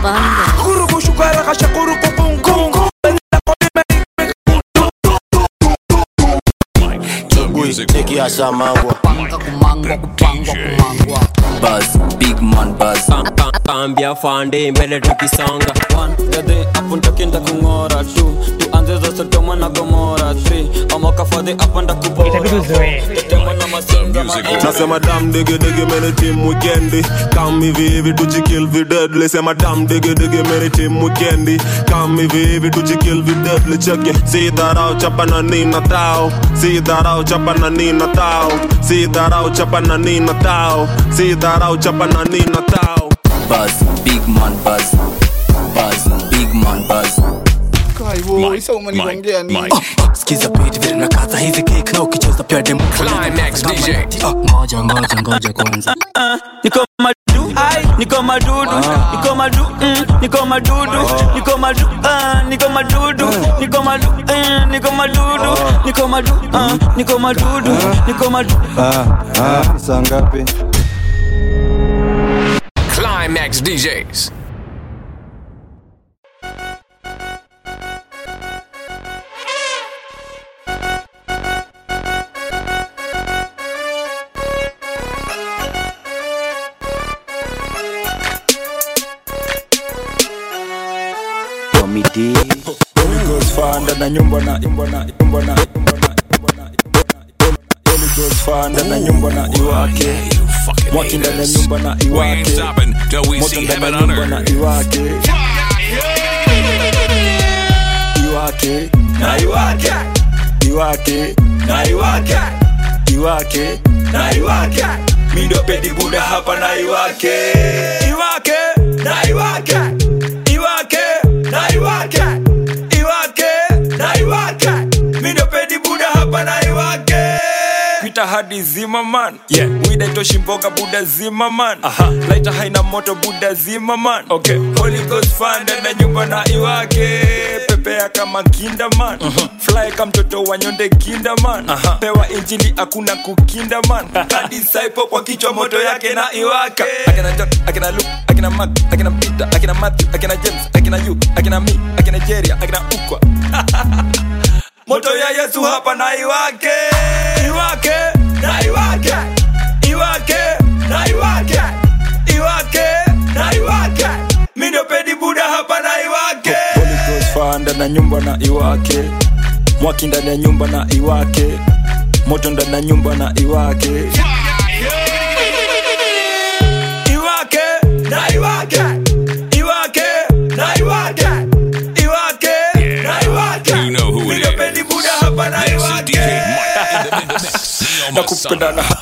nikiasha mangwa Buzz, big man buzz. Kambia fande mbele tukisonga gade hapo ntakienda kung'ora tu tuanze za sodoma na gomora 3 amakafadhi hapa ndakupotema na masinga nasema dam digi digi meni tim wikendi kam hivi hivi tujikill videdli sema dam digi digi meni tim wikendi kam hivi hivi tujikill videdli cheke si dharau chapa na nina tao si dharau chapa na nina tao si dharau chapa na nina tao si dharau chapa na nina tao Buzz, big man buzz. Buzz, big man buzz. skiza beat vile nakata hizi kick na ukicheza pia demo Climax DJ. Ah, ngoja ngoja ngoja kwanza niko madu niko madudu niko madu mm, niko madudu niko madu ah, niko madudu niko madu eh, niko madudu niko madu ah, niko madudu niko madu saa ngapi Climax DJs. Comedy. Holy Ghost fire ndani ya nyumba na nyumba na nyumba na nyumba na nyumba na Holy Ghost fire ndani ya nyumba na iwake Mwaki ndani ya nyumba na We ain't iwake stopping till we Moto see ndani ya heaven on nyumba na earth. iwake Iwake na iwake Iwake na iwake Iwake na iwake Mi ndo pedi buda hapa na iwake Iwake na iwake Iwake na iwake Iwake na iwake Mi ndo pedi buda hapa na iwake Pita hadi zima man yeah. Wida itoshi mboga buda zima man Aha. Laita haina moto buda zima man okay. Holy Ghost fire na nyumba na iwake Pepea kama kinda man uh-huh. Fly kama mtoto wa nyonde kinda man uh-huh. Pewa injili hakuna kukinda man Kadisaipo kwa kichwa moto yake na iwake Akina John, akina Luke, akina Mark, akina Peter, akina Matthew, akina James, akina you, akina me, akina Jeria, akina Ukwa moto ya yesu hapa na iwake iwake na iwake iwake na iwake iwake na iwake mi ndio pedi buda hapa na iwake Holy Ghost fire ndani ya nyumba na iwake mwaki ndani ya nyumba na iwake moto ndani ya nyumba na iwake iwake na iwake iwake na iwake iwake na iwake You know who it Ndio pedi is. buda hapa na This is iwake DJ Mike in the mix. Neo nakupenda Masana.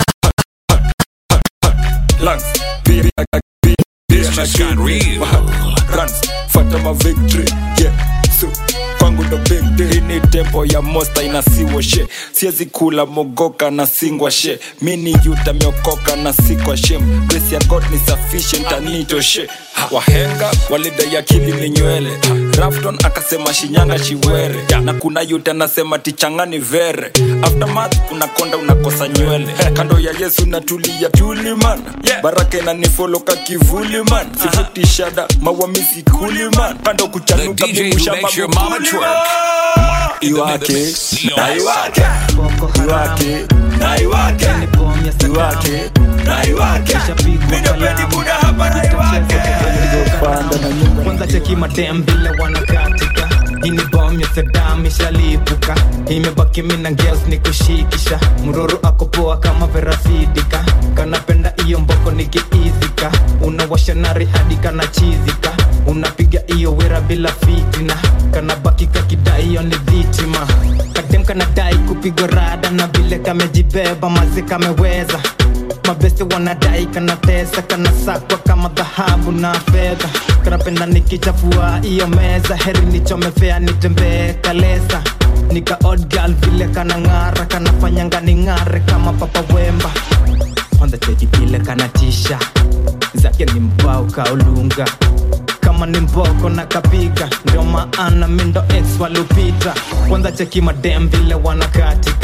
na lungs beer beer This just got real. runs fata ma victory yeah so kwangu ndo big day Hii ni tempo ya mosta inasiwa she siezi kula mogoka na singwa she mini yuta miokoka na sikwa shem grace ya god ni sufficient anitoshe wahenga walidai akili ni nywele rafton akasema shinyanga chiwere na kuna yuta nasema tichangani vere aftermath unakonda unakosa nywele kando ya yesu natulia tuliman baraka inanifoloka kivuli man sifuti shada mawamisi kuliman kando The kuchanuka DJ who migushamba makes your mama mukuli twerk. iwake Neo na iwake iwake na iwake iwake na iwake minopedi buda hapa na iwake kwanza cheki madem vile wanakatika ini bom ya sedam ishalipuka imebaki mina ngels ni kushikisha mroro akopoa kama verasidika kanapenda iyo mboko nikiizika unawasha nari hadi kanachizika unapiga iyo wera bila fitina kanabaki kakidai iyo ni dhitima kadem kanadai kupigwa rada na vile kamejibeba mazi kameweza mabeste wanadai kanatesa kanasakwa kama dhahabu na fedha kanapenda nikichafua iyo meza heri nichomefea nitembee kalesa nika odd girl vile kanang'ara kanafanyanga ning'are kama papa wemba kwanza cheki vile kanatisha zake ni mbao kaulunga kama ni mboko na kapiga ndio maana mindo ex walupita kwanza cheki madem vile wanakatika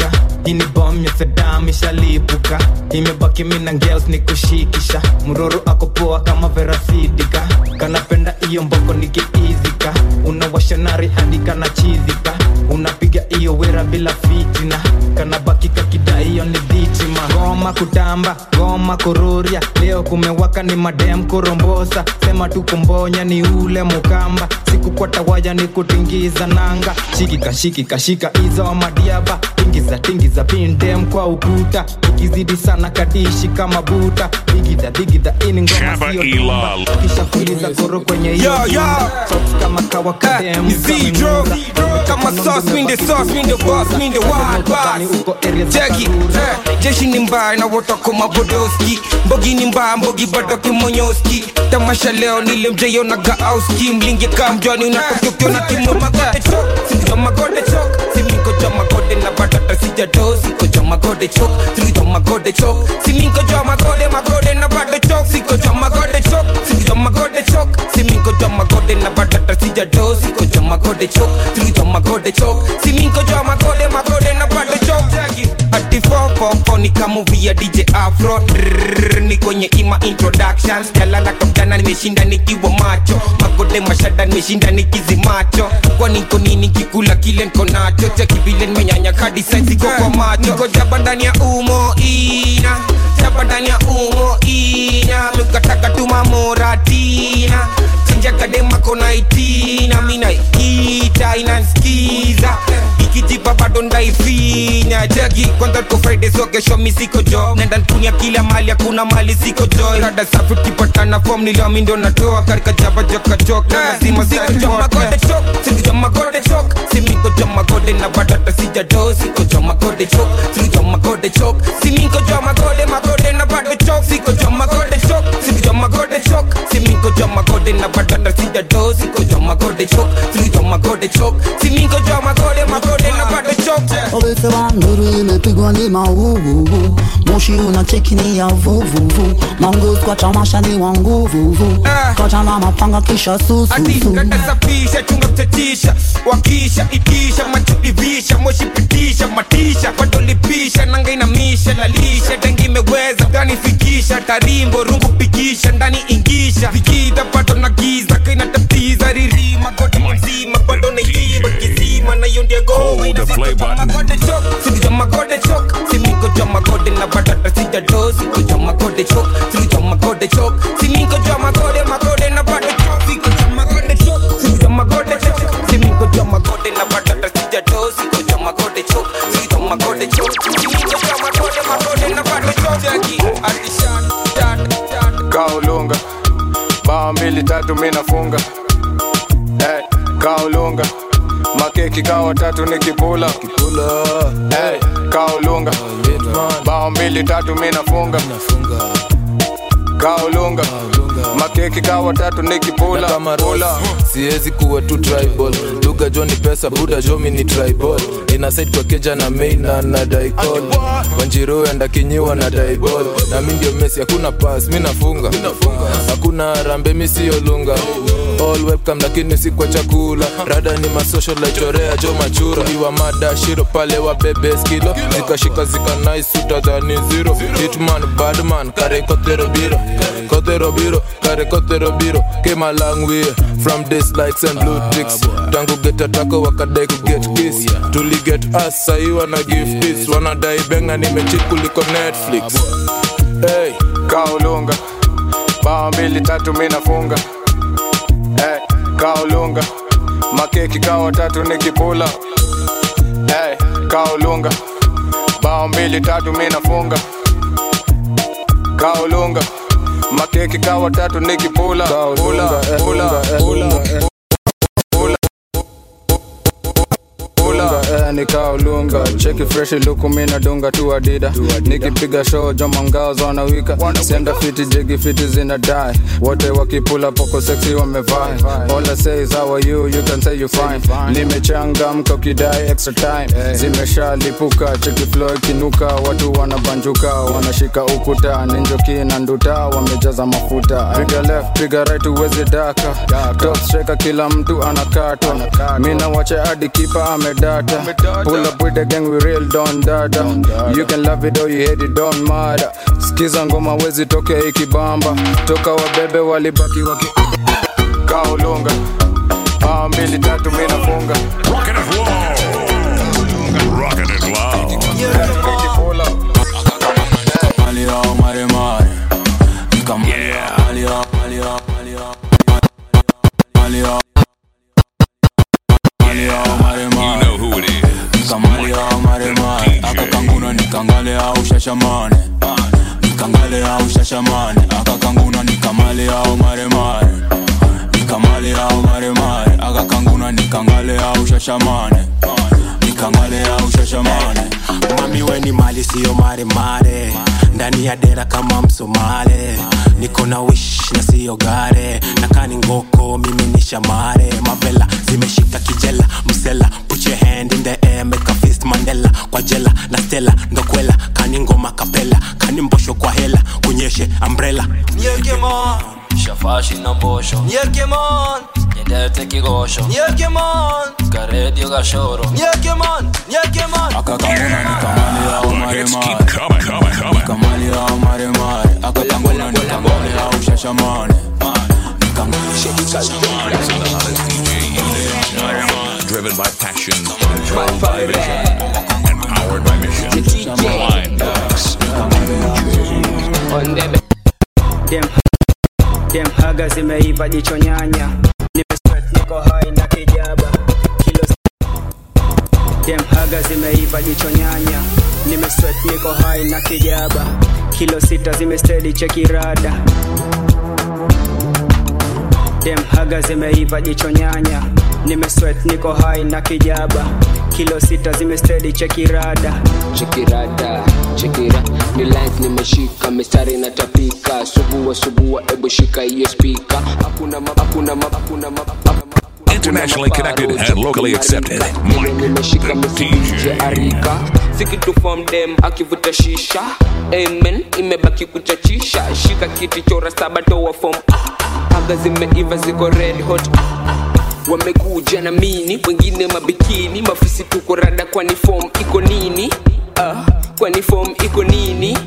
hii ni bom ya sedam ishalipuka imebaki mina ngels ni kushikisha mroro ako poa kama verasidika kanapenda iyo mboko nikiizika unawasha nari hadi kana chizika unapiga iyo wera bila fitina kanabaki kakida hiyo ni dhitima goma kutamba goma kururia leo kumewaka ni madem kurombosa sema tu kumbonya ni ule mukamba sikukwata waya ni kutingiza nanga shikika shikika shika hizo madiaba tingiza tingiza pindem kwa ukuta ikizidi sana kadishi kama buta digida digida ini ngoma sio dumba kisha fuliza koro kwenye hiyo Yo, yo. nyumba. Socks kama kawa kadem Ni Zedro. Kama sauce, mean the sauce, mean the boss, mean the wild boss. Jackie, eh, jeshi ni mbaya na wotoko mabodoski mbogi ni mbaya mbogi badoki monyoski tamasha leo nile mjeyo na gaauski mlingi kamjwani unatokokyo na timu magode chok sikuja magode chok siminko ja magode na badata sijado siko ja magode chok sikuja magode chok siminko ja magode magode na bado chok siko ja magode chok sikuja magode chok siminko ja magode na badata sijado siko ja magode chok sikuja magode chok siminko ja magode magode na bado chok Jackie ati fofofo ni kama movie ya dj afro Drrrr, ni kwenye ima introductions jalala kapjana nimeshinda nikiwa macho magode mashada nimeshinda nikizimacho kwa niko nini kikula kile nko nacho cheki vile nimenyanya kadi saiziko kwa macho niko jaba ndani ya umo ina jaba ndani ya umo ina mikataka tumamoratina chinjakadema kona itina mina ita inanskiza ikijipa bado ndaifinya jagi kwanza tuko friday so kesho mi siko jo nenda nkunia kila mali hakuna mali siko jo rada safi tukipatana fom niliomi ndo natoa karika jaba joka joka lazima siko jo magode chok siko jo magode chok simiko jo magode na badata sija do siko jo magode chok siko jo magode chok simiko jo magode magode na bado chok siko jo magode chok siko jo magode chok simiko jo magode na badata sija do siko jo magode chok siko jo magode chok simiko jo magode magode na bado chok Wamesema nduru imepigwa ni mauvuvu, moshi unacheki ni ya vuvuvu, maungus kwa tamasha ni wa nguvuvu, kacha na mapanga kisha sususu. natasafisha chunga mchatisha wakisha itisha machudivisha moshi pitisha matisha patolipisha nangainamisha lalisha tangi imeweza kanifikisha tarimbo rungu pikisha ndani ingisha vikida pato na giza kainatatiza ririma goti mzima bado naiiba kizima na yondia goma magode chok sikuja magode chok simiko ja magode na batata sija do sikuja magode chok sikuja magode chok simiko ja magode magode na bado chok sikuja magode chok sikuja magode chok simiko ja magode na batata sija do sikuja magode chok sikuja magode chok simiko ja magode magode na bado chok jaki adishan dan dan kaulunga bao mbili tatu minafunga hey, kaulunga makeki kawa tatu nikipula hey, kaulunga bao mbili tatu minafunga kaulunga makeki kawa tatu nikipula kama rola siwezi kuwa tu tribal lugha jo ni pesa buda jomi ni tribal inasaid kwa keja na maina na daikol wanjiro andakinyiwa na daibol na mi ndio mesi hakuna pas mi nafunga hakuna rambe mi siyo lunga all webcam lakini si kwa chakula rada ni masocial laichorea jo machura iwa mada shiro pale wa bebe skilo zikashika zika nice utadhani zero hitman badman kare kotero biro kotero biro kare kotero biro came a long way from this likes and blue ticks tangu geta tako wakadai ku get kiss tuli get us sahi wana give this wanadai benga nimechit kuliko netflix hey. kaulunga bao mbili tatu minafunga hey, kaulunga makeki kawa tatu nikipula hey, kaulunga bao mbili tatu minafunga kaulunga makeki kawa tatu nikipula pula, pula, pula, Lunga, eh, nikaolunga cheki freshi luku mina dunga tu adida nikipiga show joma mgazo wanawika senda fiti jigi fiti zina die wote wakipula poko seksi wamevai all I say is how are you you can say you fine nimechangamka ukidai extra time zimeshalipuka cheki flow ikinuka watu wanabanjuka wanashika ukuta ninjoki na nduta wamejaza mafuta piga left piga right uwezi daka top striker kila mtu anakatwa mina wache hadi kipa amedata Pull up with the gang, we real don dada. You can love it or you hate it, don't matter. Skiza ngoma wezi tokea ikibamba, toka wabebe walibaki waki kaulunga. Ah, mbili tatu mimi nafunga. Rockin' it low. Rockin' it low. Pull up. Mali yao mare mare. Nika mali yao, mali yao, mali yao, mali yao. Mali yao. Mali yao mare mare. You know who it is. Nika mali yao mare mare. Aka kanguna nikangale au shashamane. Nikangale au shashamane. Aka kanguna nikamale au mare mare. Nikamale au mare mare. Aka kanguna nikangale au shashamane. Nikangale au shashamane. mami weni mali siyo maremare ndani ya dera kama msomale niko na wish na siyo gare nakani ngoko mimi ni shamare mavela zimeshika kijela msela put your hand in the air make a fist mandela kwa jela na stela ndokwela kani ngoma kapela kani mbosho kwa hela kunyeshe umbrella Nyekemon, Shafashi na mbosho. Nyekemon, Nyedete kigosho. Nyekemon, Karedio gashoro. Nyekemon, Nyekemon. Akakanguna nikamale au The mare hits mare. keep coming, coming, coming. Nikamale au mare mare. Akakanguna nikamale au shashamane. Driven by passion, controlled by vision, and powered by mission. Blind Box. Dem, dem haga zimeiva jicho nyanya Nimesweat niko hai na kijaba Kilo Dem haga zimeiva jicho nyanya Nimesweat niko hai na kijaba Kilo sita zimestedi chekirada Dem haga zimeiva jicho nyanya Nimesweat niko hai na kijaba Kilo sita zimestedi chekirada chekirada chekira ni lines nimeshika mistari natapika subua subua ebu shika hiyo spika hakuna ma, hakuna ma, hakuna ma, Internationally connected and locally accepted. Vile nimeshika msije arika sikitufom dem akivuta shisha amen imebaki kuchachisha shika kiti chora saba toa fom aga zimeiva ziko red hot wamekuja na mini wengine mabikini mafisi tuko rada kwani fom iko nini uh, kwani fom iko nini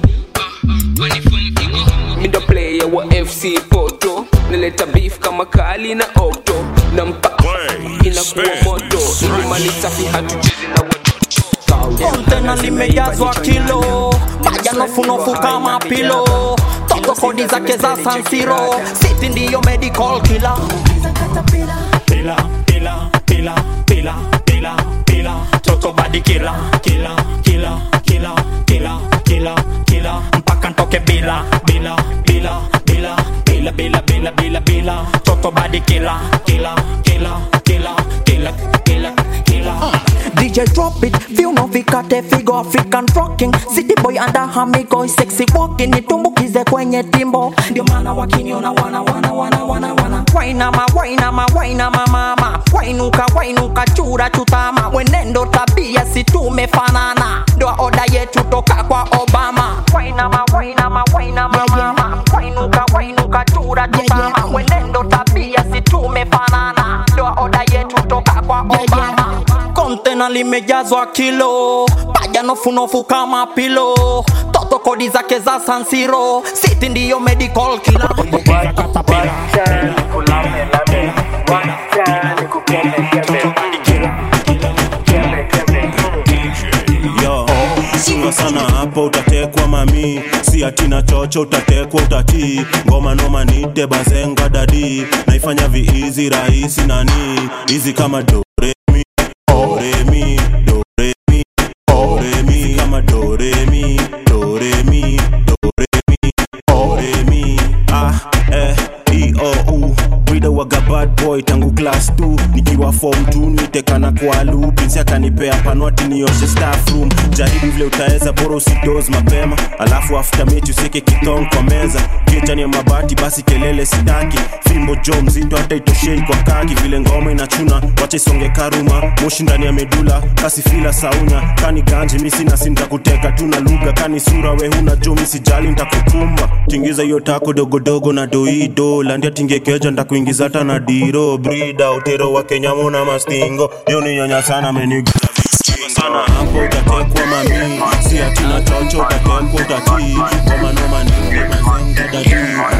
mindo player wa fc poto naleta beef kama kali na okto na mpa inakuwa moto ilimani safi hatuchezi na kontena limejazwa kilo maja nofunofu kama pilo togo kodi zake za sansiro siti ndiyo medical kila pila pila pila pila pila pila toto badi kila kila kila kila kila kila kila mpaka ntoke bila bila bila bila bila bila bila bila bila toto badi kila kila kila kila kila kila kila DJ drop it, feel no vikate figo African rocking City boy under hamigo sexy walking Nitumbukize kwenye timbo Ndio maana wakiniona wana wana wana wana wana Wainama wainama wainama mama Wainuka wainuka chura chutama Mwenendo tabia si tumefanana Ndoa oda yetu toka kwa Obama Wainama wainama wainama mama Wainuka wainuka chura chutama Mwenendo tabia si tumefanana Ndoa oda yetu toka kwa Obama kontena limejazwa kilo paja nofunofu kama pilo toto kodi zake za sansiro siti ndiyo medical kila yo chunga sana hapo utatekwa mami si atina chocho utatekwa utatii ngoma noma nite bazenga dadi naifanya viizi rahisi nani hizi kama doremi doremi doremi doremi kama doremi doremi doremi doremi ah eh e o u Brida waga bad boy tangu class 2 nikiwa form 2 nitekana kwa lu pinsi akanipea panwati nioshe staff room jaribu vile utaweza bora usidoz mapema alafu after mechi useke kitong kwa meza kichani ya mabati basi kelele sitaki fimbo jo mzito hata itoshei kwa kaki vile ngoma inachuna wacha isonge karuma moshi ndani ya medula kasi fila saunya kani ganji misi nasi nitakuteka tu na lugha kani sura we huna jo misijali ntakukumba tingiza hiyo tako dogodogo na doido landia tingekeja ndakuingiza hata na diro brida utero wa kenyamo na mastingo yo ni nyonya sana menigu sana hapo utatekwa mami si atina chocho utatekwa utatii ngoma noma nini mazenga dadi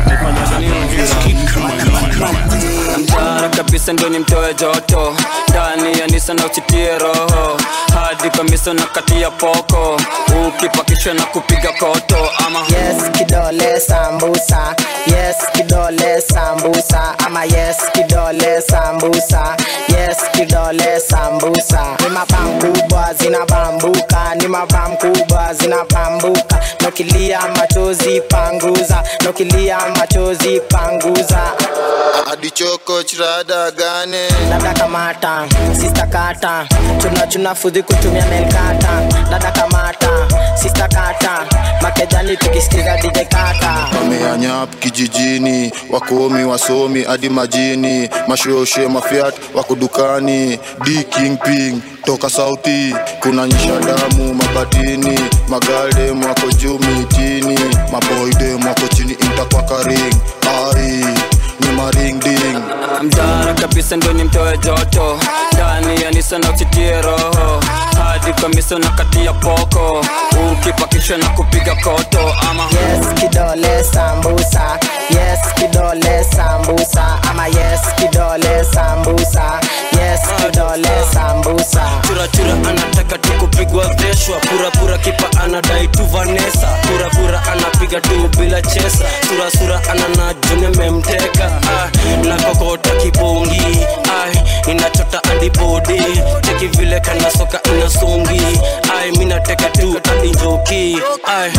mtara kabisa ndio ni mtoe joto ndani ya nisa na uchitie roho hadi kamisa na kati ya poko ukipakishwa na kupiga koto ama yes kidole sambusa yes kidole sambusa ama yes kidole sambusa yes kidole sambusa ni mabam kubwa zinabambuka ni mabam kubwa zinabambuka nokilia machozi panguza nokilia machozi panguza adichoko chirada gane dada kamata sista kata chuna chuna fudhi kutumia melkata dada kamata sista kata makejani tukisikiza dj kata wameanyap kijijini wakomi wasomi hadi majini mashoshe mafiat wako dukani d kingping toka sauti kuna nyisha damu mabatini magaldem wako juu mitini maboydem wako chini intakwakaring ai ni maringding mtara kabisa ndio ni mtoe joto ndani ya nisa na uchitie roho hadi kamisa na kati ya poko ukipakishwa na kupiga koto ama yes kidole sambusa yes kidole sambusa ama yes kidole sambusa yes kidole sambusa churachura anataka tu kupigwa veshwa purapura kipa anadai tu vanesa purapura anapiga tu bila chesa surasura anana june memteka ah, na kokota kibongi ai inachota adibodi cheki vile kana soka inasungi ai minateka tu adinjoki ai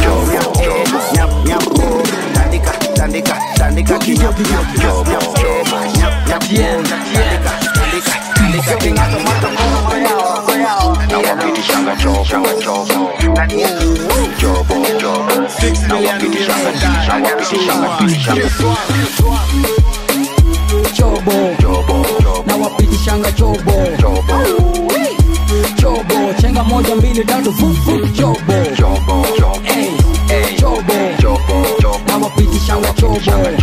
tandika tandika tandika kinyap nyap nyap nyap nyap nyap tandika tandika tandika kinyap nawapitishanga chobo chobo chobo nawapitishanga nawapitishanga pitishanga chobo nawapitishanga chobo chobo chenga moja mbili tatu fufu chobo Ey, chobo nawapitishanga chobo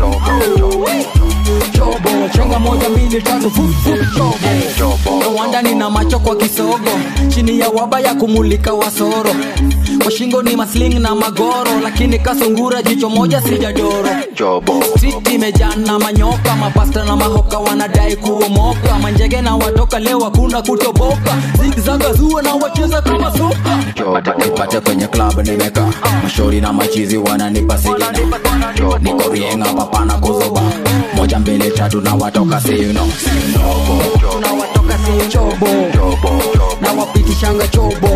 chobo chenga moja mbili tatu fufu chobo nawanda nina macho kwa kisogo chini ya waba ya kumulika wasoro kwa shingo ni masling na magoro lakini kasungura jicho moja sijadoro Street imejaa na manyoka mapasta na mahoka wanadai kuomoka manjege na watoka leo hakuna kutoboka zigzaga zuo na wacheza kama soka nipate kwenye club nimeka mashori na machizi wananipa sigina niko rienga papana kuzoba moja mbili tatu na watoka sino tunawatoka si chobo nawapitishanga chobo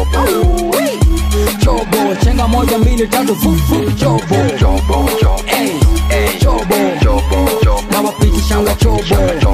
chobo chenga moja mbili tatu fufu chobo Ey, chobo nawapitishanga chobo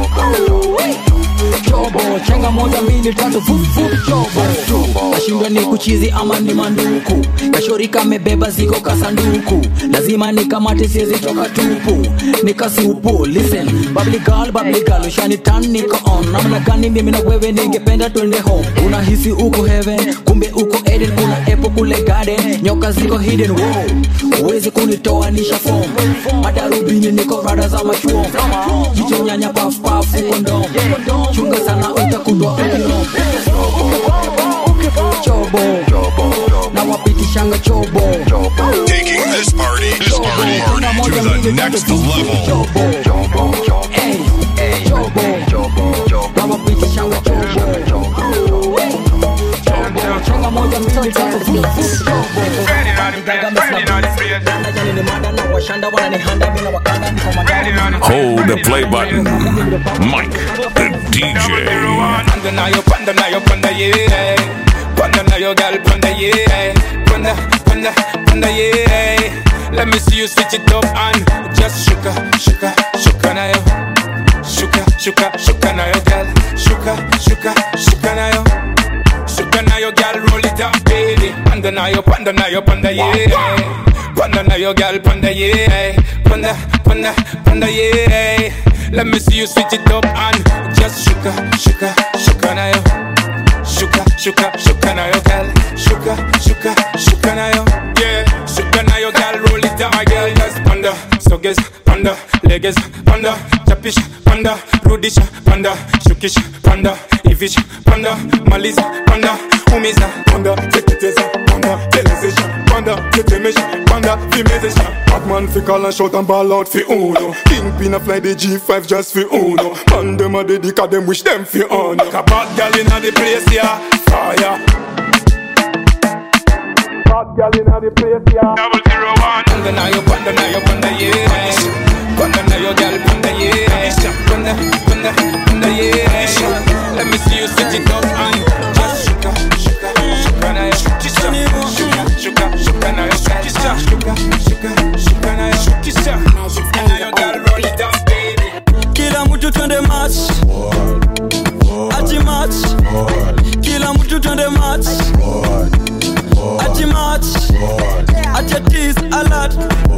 chobo chenga moja mbili tatu fufu chobo nashindwa ni kuchizi ama ni manduku kashori kamebeba ziko kasanduku lazima nikamate siezi toka tupu nikasupu listen babli girl babli girl ushanitan niko on namna gani mimi na wewe ningependa twende home unahisi uko heaven kumbe uko eden kuna epo kule garden nyoka ziko hidden wow uwezi kunitoanisha form madarubini niko rada za machuo jicho nyanya paf paf kondom chunga sana utakundwa ukilom chobo na wapitishanga chobo Taking this party, this party, party to the next level. na wapitishanga chobo chenga moja mbili tatu fufu chobo ni mada na washanda wananihanda mina wakanda niko magari Hold the play button. Mike, the DJ. Panda na yo, panda na yo, panda yeah. Panda na yo, girl, panda yeah. Panda, panda, panda yeah. Let me see you switch it up and just shuka, shuka, shuka na yo. Shuka, shuka, shuka na yo, girl. Shuka, shuka, shuka na yo. Shuka na yo, girl, roll it up, baby. Panda na yo, panda na yo, panda yeah. Panda na yo, girl, panda yeah. Panda, panda, panda yeah. Let me see you switch it up and just shuka, shuka, shuka na yo. Shuka, shuka, shuka na yo, girl. Shuka, shuka, shuka na yo. Yeah, shuka na yo, girl. Roll it down, my girl. Just panda, suggest, panda, legs, panda, chapish, panda, rudish, panda. Shuka shukisha panda ivisha panda maliza panda umiza panda teketeza panda telezesha panda tetemesha panda vimezesha Batman fi call and shout and ball out fi uno Kingpin a fly the G5 just fi uno Man dem a dedica dem wish dem fi on Like a bad gal inna the place yeah Fire Bad gal inna the place yeah Double zero one Panda na yo panda na yo panda yeah Panda na yo gal panda yeah Panda panda panda yeah Let me see you set it up and just shuka shuka shuka na yo shukisha Shuka shuka shuka na yo shukisha Shuka shuka shuka na yo shukisha Na yo gal roll it down baby kila mtu twende match ati match kila mtu twende match ati match ati atis alert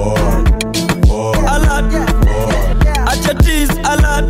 alert ati atis alert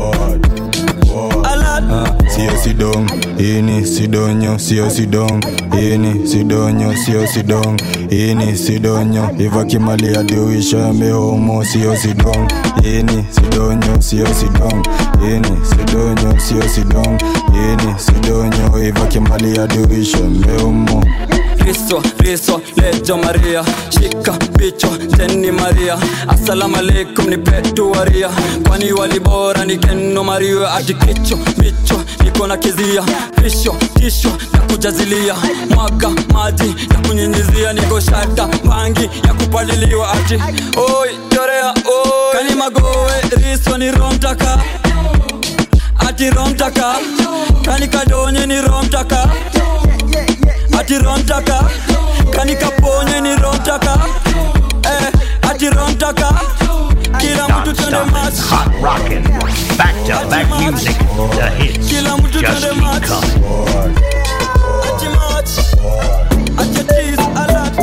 alert sio sidong ini sidonyo sio sidong ini sidonyo sio sidong ini sidonyo ivakimali adiuisha mehomo sio sidong ini sidonyo sio sidong ini sidonyo sio sidong ini sidonyo ivakimali adiuisha mehomo Riso, riso, lejo Maria Shika picho, teni Maria Assalamu alaikum ni petu waria Kwani walibora ni keno Maria Ati kicho, micho, niko na kizia Risho, tisho, na kujazilia Mwaga, maji, ya kunyinyizia Niko shata, mangi, ya kupaliliwa Ati, oi, chorea, oi Kani magowe, riso ni romtaka Ati romtaka Kani kadonye ni romtaka ati romtaka kanikaponye ni romtaka eh, ati romtaka kila mtu twende match Hot rockin', back to back music. The hits kila mtu just twende keep match coming. ati match ati tease alert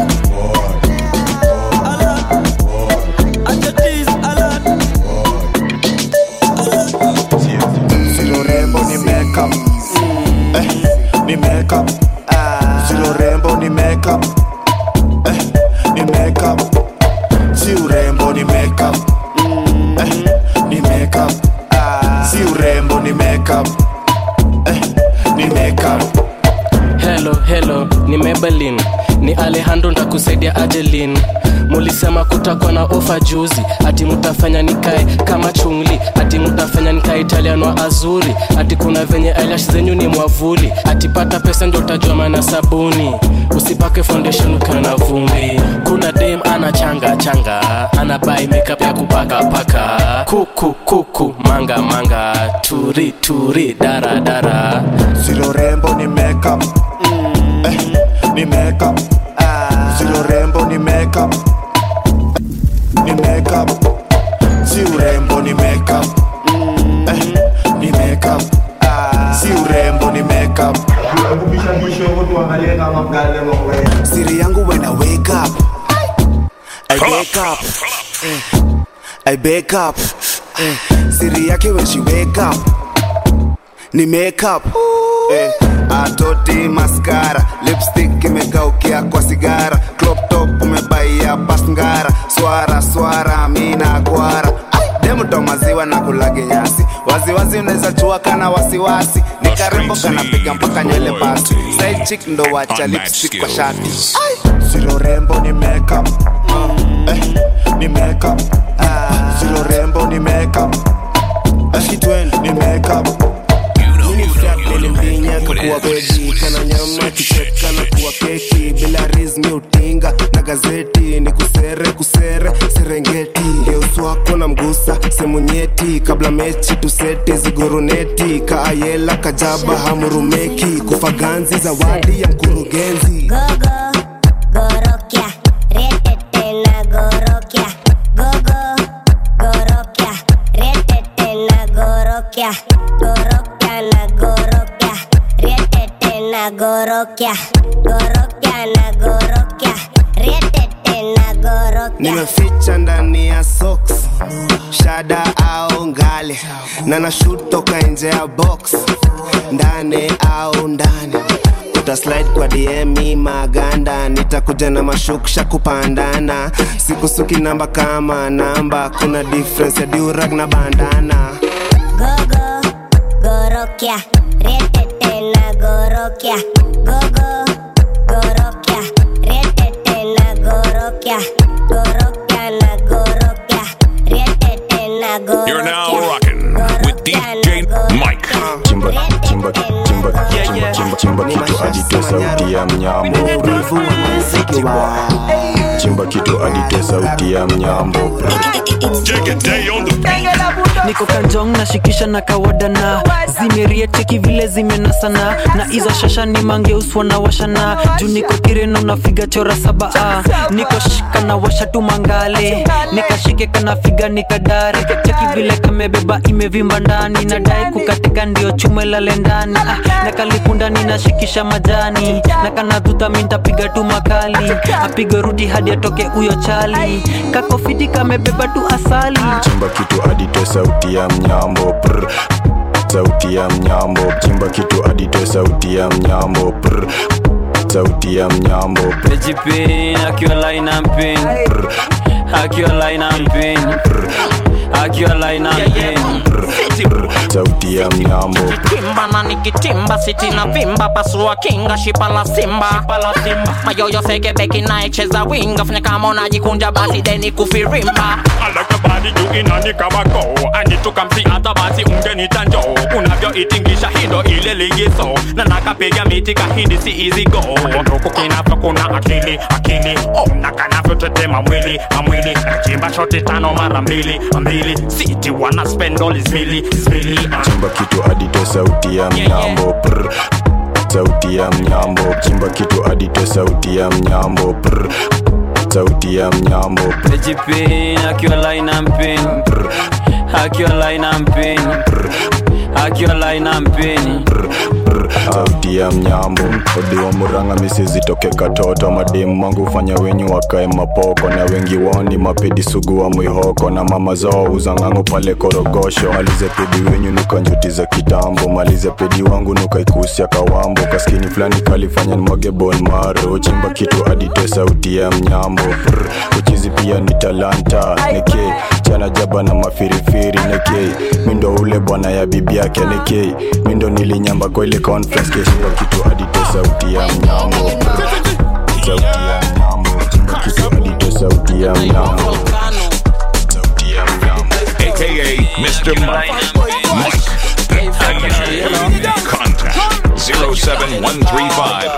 alert ati tease alert Silo rembo ni makeup eh, ni makeup Silo rembo ni makeup eh, ni makeup Si urembo ni makeup eh, ni makeup Si urembo ni makeup eh, ni makeup helo helo ni mebelin ni alejandro ntakusaidia adelin mulisema kutakuwa na ofa juzi ati mutafanya nikae kama chungli ati mutafanya nikae italiano azuri ati kuna venye eyelash zenyu ni mwavuli ati pata pesa ndio utajua maana sabuni usipake foundation ukiwa na vumbi kuna dem ana changa changa ana bai makeup ya kupaka paka kuku kuku manga manga turi turi dara dara Silo rembo ni makeup eh, ni makeup Silo rembo ni makeup ni makeup Si urembo ni makeup eh, ni makeup Si urembo ni makeup Siri yangu when I wake up I wake up eh, I wake up eh, Siri yake when she wake up ni makeup eh, atoti maskara lipstick imekaukia kwa sigara crop top umebaia pasngara swara swara mina kwara demuto maziwa na kulage nyasi waziwazi unaweza chua kana wasiwasi ni karembo kanapiga mpaka nywele basi side chick ndo wacha lipstick kwa shati silo rembo ni makeup eh, ni makeup silo rembo ni makeup eh, ni makeup nilimbinya kakuwa beji kana nyama kichek kana kuwa keki bila rizmi utinga na gazeti ni kusere kusere serengeti ngeus wako na mgusa semu nyeti kabla mechi tusete zigoruneti kaayela kajaba hamurumeki kufa ganzi zawadi ya mkurugenzi Gorokia, retete na gorokia. Gogo, gorokia, retete na gorokia. Gorokia na gorokia, retete na gorokia. Gorokia na gorokia, retete na gorokia. nimeficha ndani ya socks shada au ngale na nashut toka nje ya box ndani au ndani utaslide kwa dm maganda nitakuja na mashuksha kupandana sikusuki namba kama namba kuna difference ya durag na bandana Gogo, gorokia. gorokya retete na gorokya gogo gorokya retete na gorokya gorokya na gorokya retete na gorokya You're now rocking with DJ Mike. chimba chimba chimba chimba chimba chimba kitu adite sauti ya mnyambo chimba kitu adite sauti ya mnyambo niko kanjong nashikisha na kawadana zimerieteki vile zimenasana na hizo shasha ni mangeuswa na washana juu niko kireno nafiga chora saba ah. niko shika na washa tu mangale nikashike kanafiga nikadare cheki vile kamebeba imevimba ndani nadai kukatika ndio chume lale ndani ah. na kalikundani nashikisha majani na kanadhuta mintapiga tu makali apige rudi hadi atoke huyo chali kakofiti kamebeba tu asali chimba kitu adite sauti ya mnyambo prr. sauti ya mnyambo chimba kitu adite sauti ya mnyambo prr. sauti ya mnyambo Pejipin, akiwa line and pin Akiwa line and pin Akiwa line and pin sauti ya mnyambo kimba na nikitimba siti na vimba pasua kinga shipa la simba mayoyo sekebeki naecheza winga fanya kama unajikunja basi deni kufirimba alakabadi juu inani kama go anitukamsi hata basi ungenita njoo unavyoitingisha hindo ile ligizo na nakapiga miti kahindi si easy go nduku kinavyo kuna akili akili oh, na kanavyotetema mwili amwili nachimba shoti tano mara mbili mbili siti wana spend all is mili is mili chimba kitu adite sauti ya mnyambo prr. sauti ya mnyambo chimba kitu adite sauti ya mnyambo prr. sauti ya mnyambo Pejipin, akiwa line and pin Akiwa line and pin Akiwa line and pin sauti ya mnyambo odiwa muranga misizitoke katoto mademu mangu fanya wenyu wakae mapoko na wengi wao ni mapedi sugu wa mwihoko na mama zao uzang'angu pale korogosho malize pedi wenyu nuka njuti za kitambo malize pedi wangu nuka ikusia kawambo kaskini fulani kalifanya nimwage bon maro chimba kitu adite sauti ya mnyambo Prr, uchizi pia ni talanta neke chana jaba na mafirifiri neke mindo ule bwana ya bibi yake neke mindo nilinyamba kwa ile conference keshiba kitu adite sauti ya mnyambo Prr, sauti ya mnyambo chimba kitu adite sauti ya mnyambo sauti ya mnyambo aka Mr. Mike. Mike. Contact 07135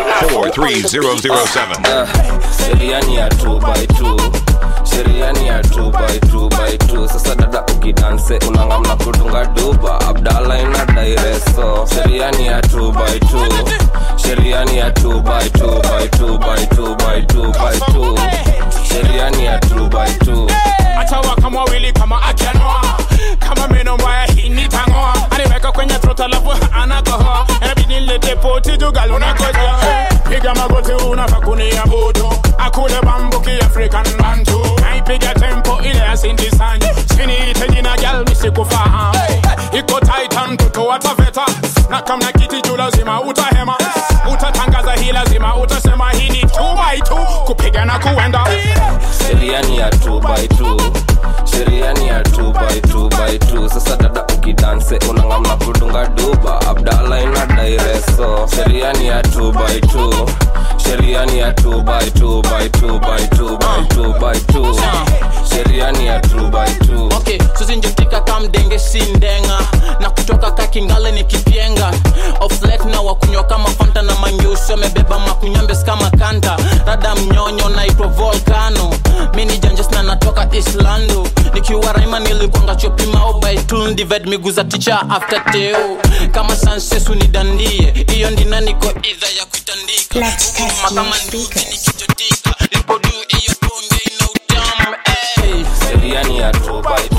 43007. sheria ni ya 2 by 2 sheria ni ya 2 by 2 by 2 sasa dada ukidanse unangamna kudunga duba abdala ina daireso sheria ni ya 2 by 2 sheria ni ya 2 by 2 by 2 by 2 by 2 by 2 sheria ni ya 2 by 2 achawa kama wili kama akianoa kama meno mbaya hii nitangoa aniweka kwenye trot alafu anakohoa inabidi nilete poti jugal unakoja piga magoti unafaa kunia butu akule bambuki african bantu naipiga tempo ile ya sindi sanji siniite jina gal misikufahamu iko titan mtoto wataveta na kamna kiti juu lazima utahema utatangaza hii lazima utasema hii ni 2 by 2 kupiga na kuenda sheria ni ya 2 by 2 sheria ni ya 2 by 2 by 2 sasa dada ukidanse unangamna kudunga duba abdala ina daireso sheria ni ya 2 by 2 sheria ni ya 2 by 2 by 2 by 2 by 2 by 2 sheria ni ya 2 by 2 okay suzinjotika kamdenge sindenga na kutoka kakingale ni kipyenga oflet na wakunywa kama fanta na manyusi wamebeba makunyambes kama kanta rada mnyonyo naitwa volcano mini janjes na natoka islando nikiwa raima nilikwanga chopimao baitul dived miguu za ticha after teo kama sansesu ni dandie hiyo ndina niko idha ya kuitandika Kuma kama nikichotika lipodu hiyo bonge ina utamu hey. sheria ni ya 2 by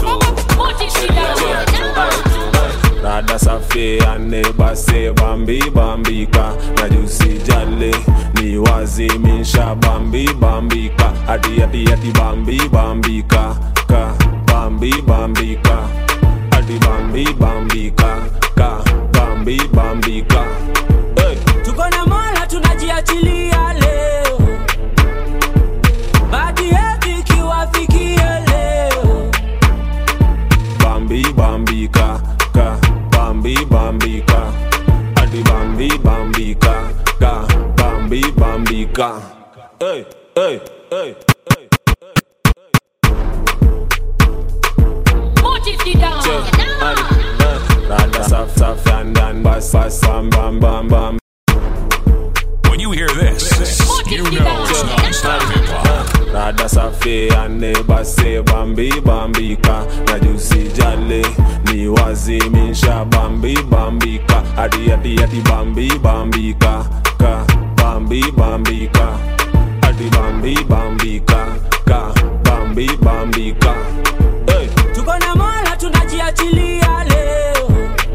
2 sheria ni ya 2 by 2 rada safi anebase bambi bambika na jusi jale ni wazimisha bambi bambika ati ati ati bambi bambika ka bambi bambika ati bambi bambika ka bambi bambika hey. tuko na mola tunajiachilia leo badi yetu ikiwafikia leo bambi bambika ka bambi bambi bambika adi bambi bambika ka bambi bambika hey, hey, hey. Rada saf saf and dan bas bas bam bam bam bam When you hear this, you know it's non-stop hip-hop. Rada safi ane base bambi bambika na jusi jale ni wazimisha bambi bambika adi adi adi bambi bambika ka bambi bambika adi bambi bambika ka bambi bambika hey. tuko na mola tunajiachilia leo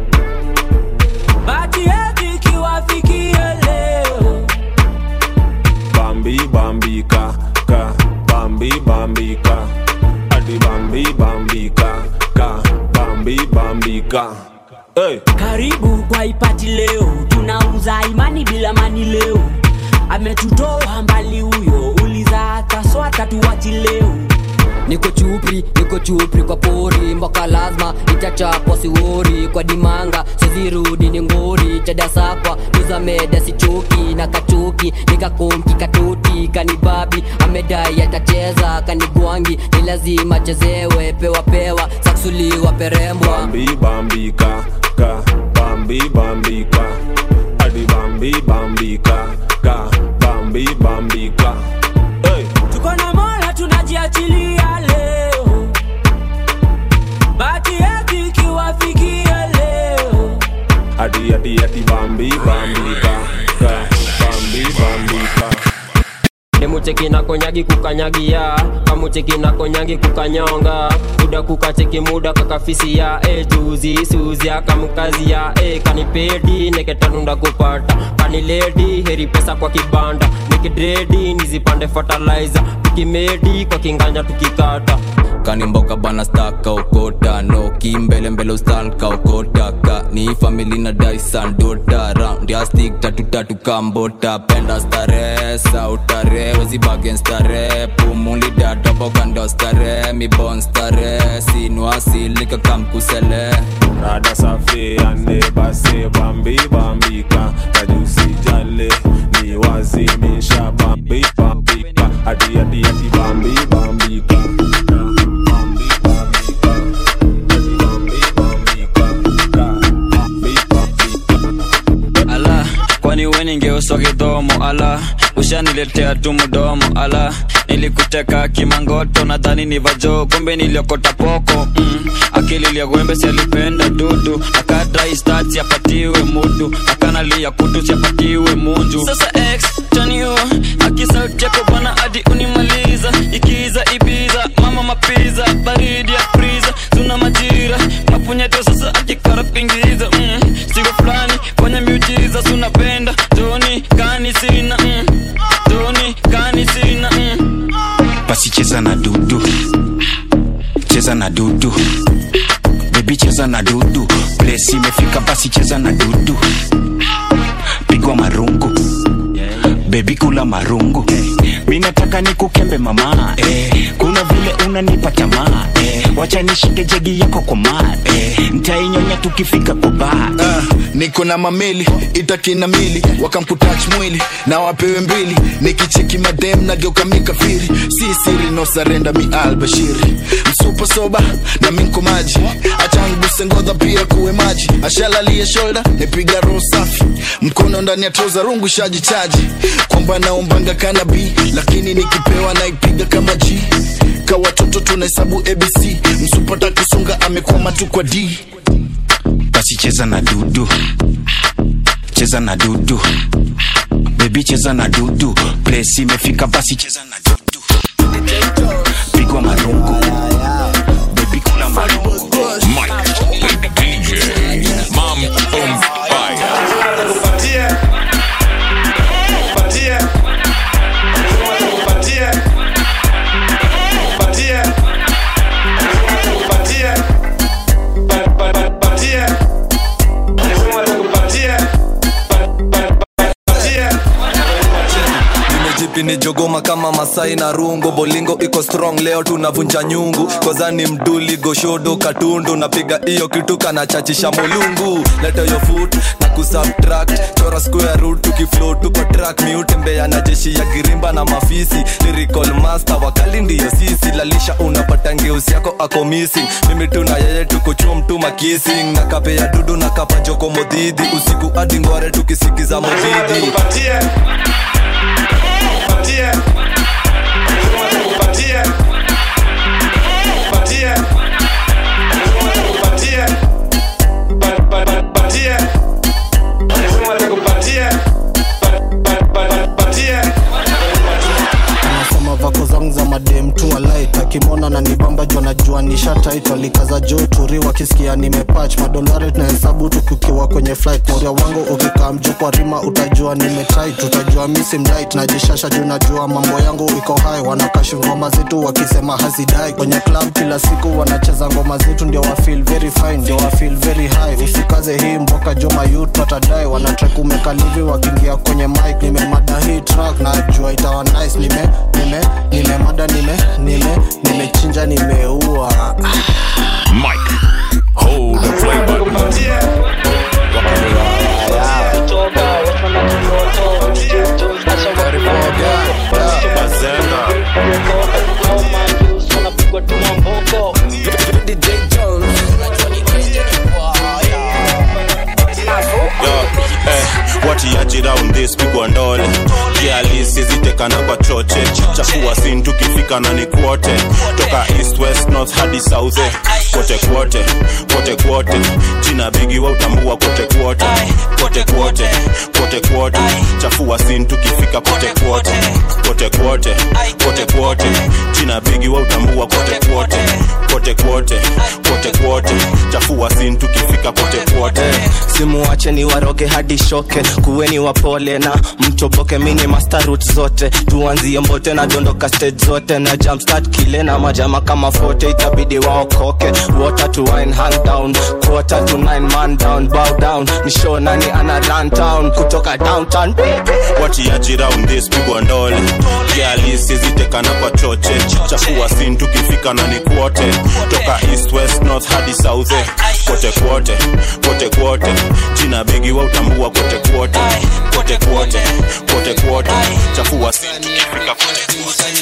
bati yetu ikiwafikia leo bambi bambika ka bambi bambika adi bambi bambika ka bambi bambika hey. karibu kwa ipati leo tunauza imani bila mani leo ametutoa mbali huyo uliza hata swata tuwachi leo niko chupri niko chupri kwa pori mboka lazima itachapwa siwori kwa dimanga sizirudi ni ngori chadasakwa nizameda sichoki na kachoki nikakonki katoti kanibabi amedai atacheza kanigwangi ni lazima chezewe pewa pewa saksuliwa perembwa bambi bambika ka bambi bambika adi bambi bambika ka bambi bambika hey. tuko na mola tunajiachilia leo bati yetu ikiwafikia leo adi adi adi bambi bambika ka bambi bambika demucheki na konyagi kukanyagia kamucheki na konyangi kukanyonga muda kukacheki muda kakafisia e juzi suzi akamkazia e kanipedi neketanunda kupata kaniledi heri pesa kwa kibanda nikidredi nizipande fertilizer tukimedi kwa kinganya tukikata kanimboka bana staka okota no kimbelembele ustanka okotaka ni famili na daisan dota round ya stick tatu tatu kambota penda stare sautare wezibagen stare pumuli dadobogando stare mibon stare sinuasilika kamkusele rada safi ane base bambi bambika najusi jale ni wazimisha bambi bambika adi adi adi bambi bambika ala kwani we ningeuswa kidhomo ala ushaniletea tu mdomo ala nilikuteka kimangoto nadhani ni vajo kumbe niliokota poko mm. akili liagwembe sialipenda dudu akadrai apatiwe mudu akanalia kutu siapatiwe munju sasa x taniu akisauti yako bwana hadi unimaliza ikiza ibiza mama mapiza baridi ya friza tuna majira mapunyeto sasa akikara pingiza mm. sigo fulani fanya miujiza sunapenda toni kani sina mm. toni kani sina mm. basi cheza na dudu cheza na dudu bebi cheza na dudu plesi imefika basi cheza na dudu pigwa marungu bebi kula marungu mi nataka nikukembe mama eh, kuna vile unanipa tamaa eh, wacha nishike jegi yako kwa maa eh, ntainyonya tukifika kwa baa Ah, niko na mameli itakina mili wakamputach mwili na wapewe mbili nikicheki madem nageuka mikafiri si siri no sarenda mi albashiri msupa soba na minko maji achanguse ngodha pia kuwe maji ashalalie shoulder nipiga roho safi mkono ndani ya troza rungu shajichaji kwamba naombanga kanabi lakini nikipewa naipiga kama g ka watoto tunahesabu abc msupata kusonga amekwama tu kwa d basi cheza na dudu cheza na dudu bebi cheza na dudu plesi imefika basi cheza na dudu pigwa marungu bebi kula marungu Mike, the DJ, Mom on fire. sisi ni jogoma kama masai na rungo bolingo iko strong leo tunavunja nyungu kozani mduli goshodo katundu napiga hiyo kitu kanachachisha molungu leta yo foot na kusubtract chora square root tukiflow tuko track miutembea na jeshi ya girimba na mafisi lyrical master wakali ndiyo sisi lalisha unapata ngeusi yako ako missing mimi tuna yeye tukuchua mtuma kissing na kape ya dudu na kapa joko modhidi usiku hadi ngware tukisikiza modhidi anasema vako zangu za madem tu alait akimona na nibamba jua najua nishataitu alikaza juu turi wakisikia nimepach madolari tunahesabu tukikiwa kwenye flight moria wangu ukikaa mjuu kwa rima utajua nimetait utajua misi mdait najishasha juu najua mambo yangu iko hai wanakashi ngoma zetu wakisema hazidai kwenye club kila siku wanacheza ngoma zetu ndio wa feel very fine ndio wa feel very high usikaze hii mboka joma youth watadai wanatrek umekalivi wakiingia kwenye mic nimemada hii track najua itawa nice nime nime nimemada nime nime nimechinja nimeua Mike, hold the play button. watiaji round this pigwa ndole kialisi zitekana kwa choche chafua sin tukifika na ni kwote toka east west north hadi south eh. kote kwote kote kwote jina bigi wa utambua kote kwote kote kwote kote kwote chafua sin tukifika kote kwote kote kwote kote kwote jina bigi wa utambua kote kwote kote kwote kote kwote chafua sin tukifika kote kwote simuache ni waroge hadi shoke kuweni wapole na mtoboke mini master route zote tuanzie mbote na dondoka stage zote na jumpstart kile na majama kama fote itabidi waokoke water to wine hand down quarter to nine man down bow down ni show nani ana run town kutoka downtown watiaji round this pigwa ndole kialisi zitekana kwa choche chafua sin tukifika na ni kwote toka east west north hadi south eh. kote kwote kote kwote jina bigi wa utambua kote kwote kote kwote kote kwote chafua sin tukifika kote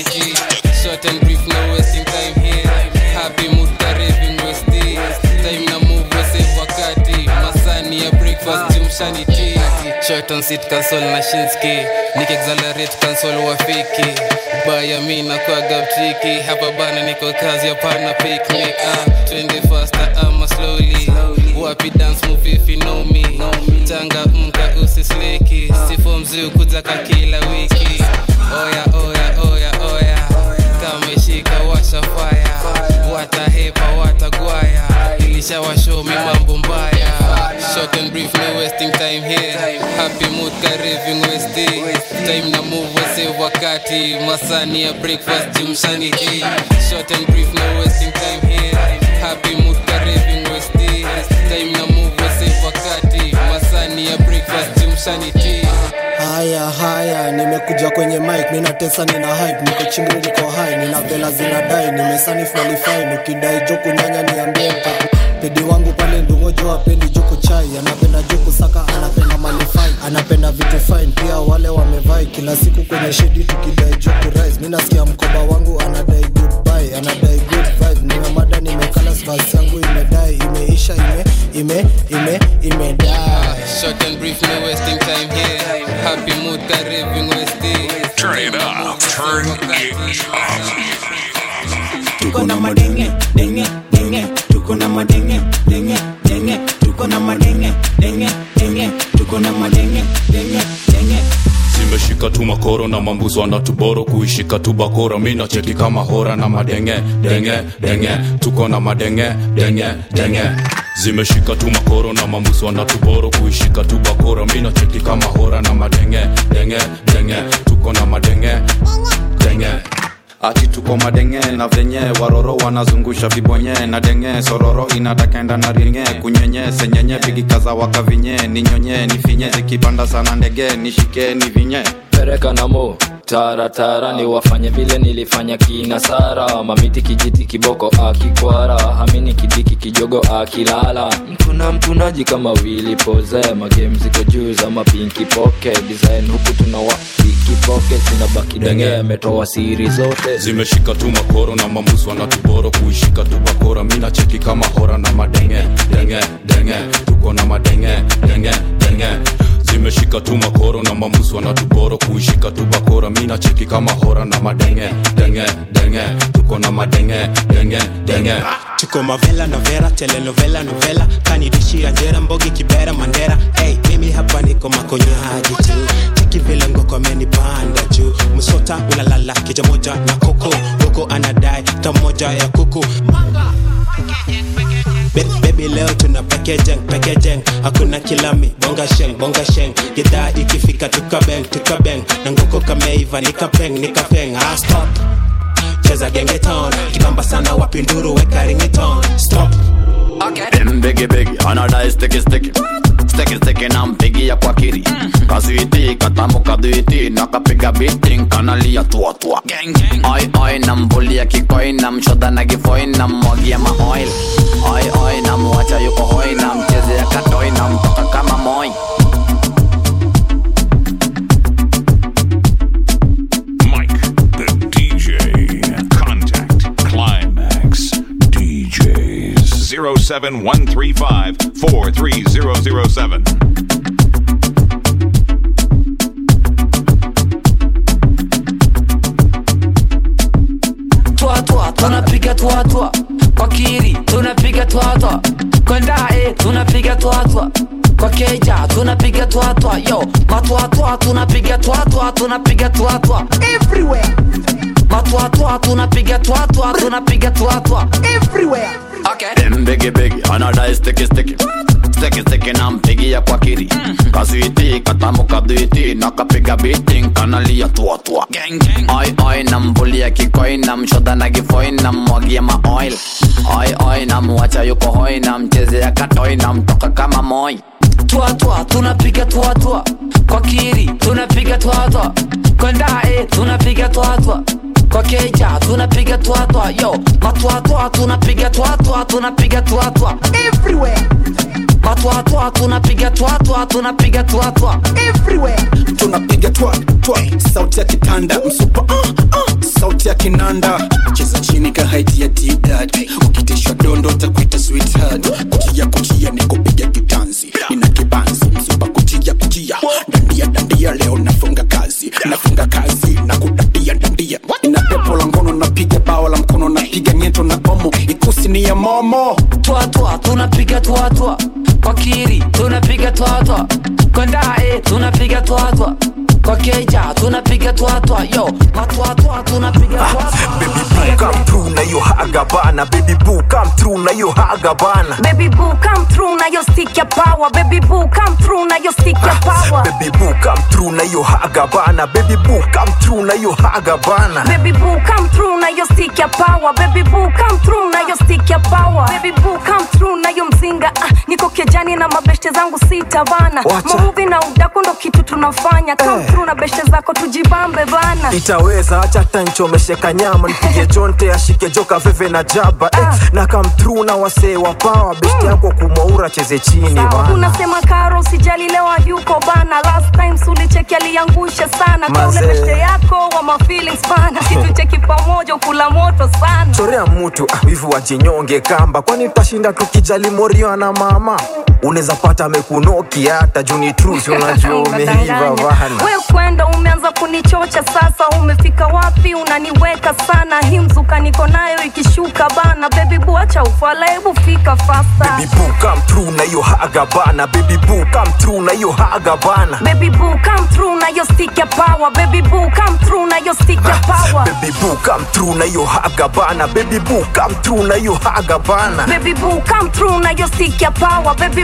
Short and brief, no wasting time here. Happy mood karibu Westi. Time na move save wakati. Masani ya breakfast jumshani tea. Short on seat console na Shinski. Nik accelerate console wafiki. Baya mi na kwa triki. Hapa bana niko kazi hapana pick me. Ah, twende faster ama slowly. Wapi dance move if you know me. Tanga mka usisleki. Sifo mzee kutaka kila wiki. Oya oya oya oya kameshika washa faya watahepa watagwaya ilishawashomi mambo mbaya short and brief no wasting time here happy mood kareving westi time na move save wakati masani ya breakfast jumshani hii short and brief no wasting time here happy mood kareving westi time na move save wakati masani ya breakfast jumshani tea haya haya nimekuja kwenye mic ninatesa nina hype niko chingri niko high nina vela zinadai nimesani qualify nikidai joku nyanya niambie mtatu pedi wangu pale ndungojo apendi juku chai anapenda juku saka anapenda malifai anapenda vitu fine pia wale wamevai kila siku kwenye shedi tukidai juku rise mi nasikia mkoba wangu anadai goodbye anadai good vibe nimemada nimekala svasi yangu imedai imeisha ime ime ime imedai Short and brief, no wasting time here. Happy mood, karibing Westi. Turn it up. Turn it up. tuko na madenge denge denge tuko na madenge denge denge tuko na madenge denge denge tuko na madenge denge denge zimeshika tu makoro na mambuzo anatuboro kuishika tu bakora mi nacheki kama hora na madenge denge denge tuko na madenge denge denge zimeshika tu makoro na mambuzo anatuboro kuishika tu bakora mi nacheki kama hora na madenge denge denge tuko na madenge denge ati tuko madenge na venye waroro wanazungusha vibonye na denge sororo inatakenda na ringe kunyenye senyenye pigikaza wakavinye ninyonye nifinye zikipanda sana ndege nishike ni vinye pereka na mo taratara ni wafanye vile nilifanya kina sara mamiti kijiti kiboko akikwara hamini kidiki kijogo akilala mtuna mtunaji kama wili poze magame ziko juu za mapinki poke design huku tunawa ikipoke zinabaki denge ametoa siri zote zimeshika tu makoro na mambusu wanatuboro kuishika tu bakora mina cheki kama hora na madenge denge denge tuko na madenge denge denge zimeshika tu makoro na mambusu wanatuboro kuishika tu bakora mina cheki kama hora na madenge denge denge tuko na madenge denge denge tuko mavela novera telenovela novela kanidishia njera mbogi kibera mandera hey, mimi hapa niko makonyaji tu cheki vile ngoko amenipanda juu msota unalala kija moja na koko huko anadai tamoja ya kuku Be- Baby leo tuna packaging packaging hakuna kilami bonga sheng bonga sheng gidhaa ikifika tukabeng tukabeng na ngoko kameiva nikapeng nikapeng ah, stop cheza gengeton kibamba sana wapinduru weka ringiton stop Dem biggie biggie, anadai sticky sticky Sticky sticky na mpigia kwa kiri Kaswiti, katamu kadwiti Nakapiga beating, kanalia tua tua Oi oi, nambulia kikoi Namshoda na gifoi, nammwagia maoil Oi oi, namwacha yuko hoi Namchezea katoi, namtoka kama moi The DJ. Contact Climax DJs 07135 43007. twa twa tunapiga twa twa kwa kiri tunapiga twa twa kwa ndae tunapiga twa twa kwa keja tunapiga twa twa yo matwa twa tunapiga twa twa tunapiga twa twa everywhere matwa twa tunapiga twa twa tunapiga twa twa everywhere okay Dem biggie biggie, anadai sticky sticky Sticky sticky na mpigia kwa kiri Kaswiti, katamu kadwiti Nakapiga beating, kanalia tua tua Oi oi, nambulia kikoi Namshoda na gifoi, nammwagia maoil Oi oi, namwacha yuko hoi Namchezea katoi, namtoka kama moi twa twa tunapiga twa twa kwa kiri tunapiga twa twa kwa ndae tunapiga twa twa kwa keja tunapiga twa twa yo matwa twa tunapiga twa twa tunapiga twa twa everywhere matwa twa tunapiga twa twa tunapiga twa twa everywhere tunapiga twa twa sauti ya kitanda msupa uh, uh, sauti ya kinanda cheza chini ka haiti ya didad ukitishwa dondo takuita sweetheart kuchia kuchia ni kupiga kitanzi nina kibanzi msupa kuchia kuchia dandia dandia leo nafunga kazi nafunga kazi na kudandia dandia ina pepo la ngono napiga bao la mkono napiga nyeto na omo ikusi ni ya momo twa twa tunapiga twa twa kwa kiri tunapiga twa twa kwa ndae tunapiga twa twa kwa keja tunapiga twa twa yo matwa twa tunapiga twa twa come through na yo haga bana baby boo come through na yo haga bana Baby boo, come through na yo stick your power. Baby boo, come through na yo stick your power. baby boo come through na yo haga bana baby boo come through na yo haga bana Baby boo, come through na yo stick your power. Baby boo, come through na yo stick your power. Baby boo, come through na yo mzinga. Ah, niko kejani na mabeshte zangu sita bana. Wacha. Mamuvi na udaku ndo kitu tunafanya. Come through na beshte zako tujibambe bana. itaweza acha tanchomesheka nyama nipige jonte ashike joka veve na jaba eh, na come through na wasee wa pawa besti yako kumwaura cheze chini bana unasema karo usijali leo yuko bana last time sulicheki aliangusha sana kaule Mazee. beshte yako wa ma feelings bana situcheki pamoja ukula moto sana chorea mtu ah, hivi wajinyonge kamba kwani utashinda tukijali morio na mama unaweza pata amekunoki hata juni trusi unajua umeiva bana we kwenda umeanza kunichocha sasa umefika wapi unaniweka sana hii mzuka niko nayo ikishuka bana bebi buacha ufala hebu fika fasta baby boo come through na yo haga bana baby boo come through na yo haga bana Baby boo, come through na yo stick your power. Baby boo, come through na yo stick your power. baby boo come through na yo haga bana baby boo come through na yo haga bana Baby boo, come through na yo stick your power. Baby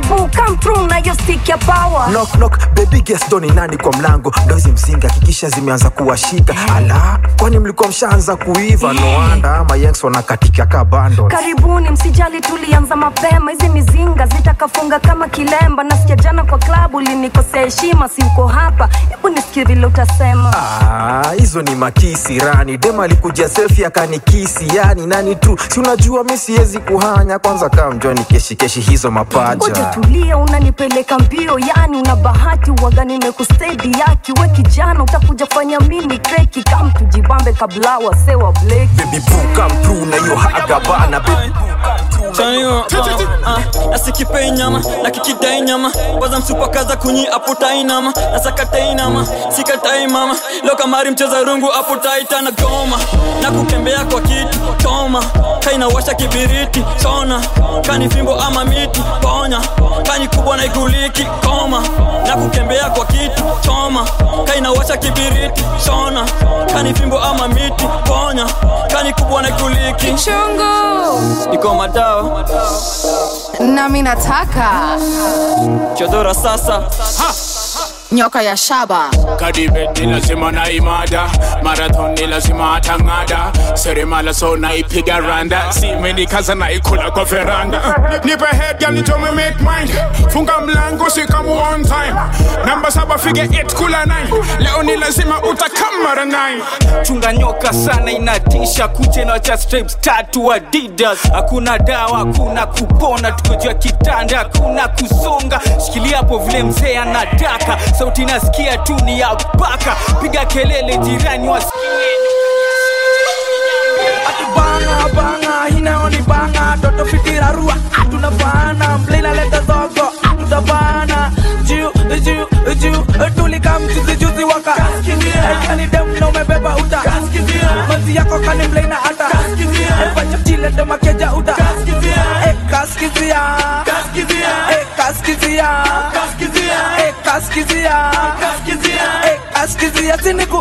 boo come through na yo stick ya power knock knock baby guest doni nani kwa mlango ndozi mzinga hakikisha zimeanza kuwashika ala kwani mlikuwa mshaanza kuiva noanda ama yanks wanakatika ka bando karibuni msijali tulianza mapema hizi mizinga zitakafunga kama kilemba nasikia jana kwa klabu linikosea heshima si uko hapa hebu nisikie vile utasema Ah, hizo ni makisi rani dem alikuja selfi akanikisi yani nani tu si unajua mi siwezi kuhanya kwanza kaa mjoni keshikeshi hizo Ngoja mapaja tulia unanipeleka mbio yani una bahati waga nimekustedi yaki we kijana utakuja fanya mini kreki kam tujibambe kabla wasewa bleki baby boo come through na hiyo hagabana baby Chanio, ah, nasikipei nyama na kikidai nyama kwanza msupakaza kunyi aputai nama nasakatai nama sikatai mama leo kamari mcheza rungu aputai tana goma na kutembea kwa kitu choma kainawasha kibiriti chona kani fimbo ama miti ponya kani kubwa na iguliki koma na kutembea kwa kitu choma kainawasha kibiriti chona kani fimbo ama miti ponya kani kubwa na iguliki Chungu. iko madawa nami nataka chodora sasa nyoka ya shaba Kadibe ni lazima na imada Marathon ni lazima atang'ada Seremala so naipiga randa Simenikaza naikula kwa veranda Nipe head girl nito me make mind Funga mlango sikamu on time Namba saba fige 8 kula 9 Leo ni lazima utakamara 9 chunga nyoka sana inatisha kuche na cha stripes tatu adidas hakuna dawa hakuna kupona tukojua kitanda hakuna kusonga shikilia hapo vile mzee anataka sauti nasikia tu ni ya baka piga kelele jirani wasikie banga banga inaoni banga toto fikira rua tunafana mlina leta zogo tutabana juu juu juu tulika mchuzi juzi waka kani dem na umebeba uta mazi yako kani mlina hata pacha chile de makeja uta Eh, kaskizia Eh, kaskizia Eh, kaskizia Eh, kaskizia siniku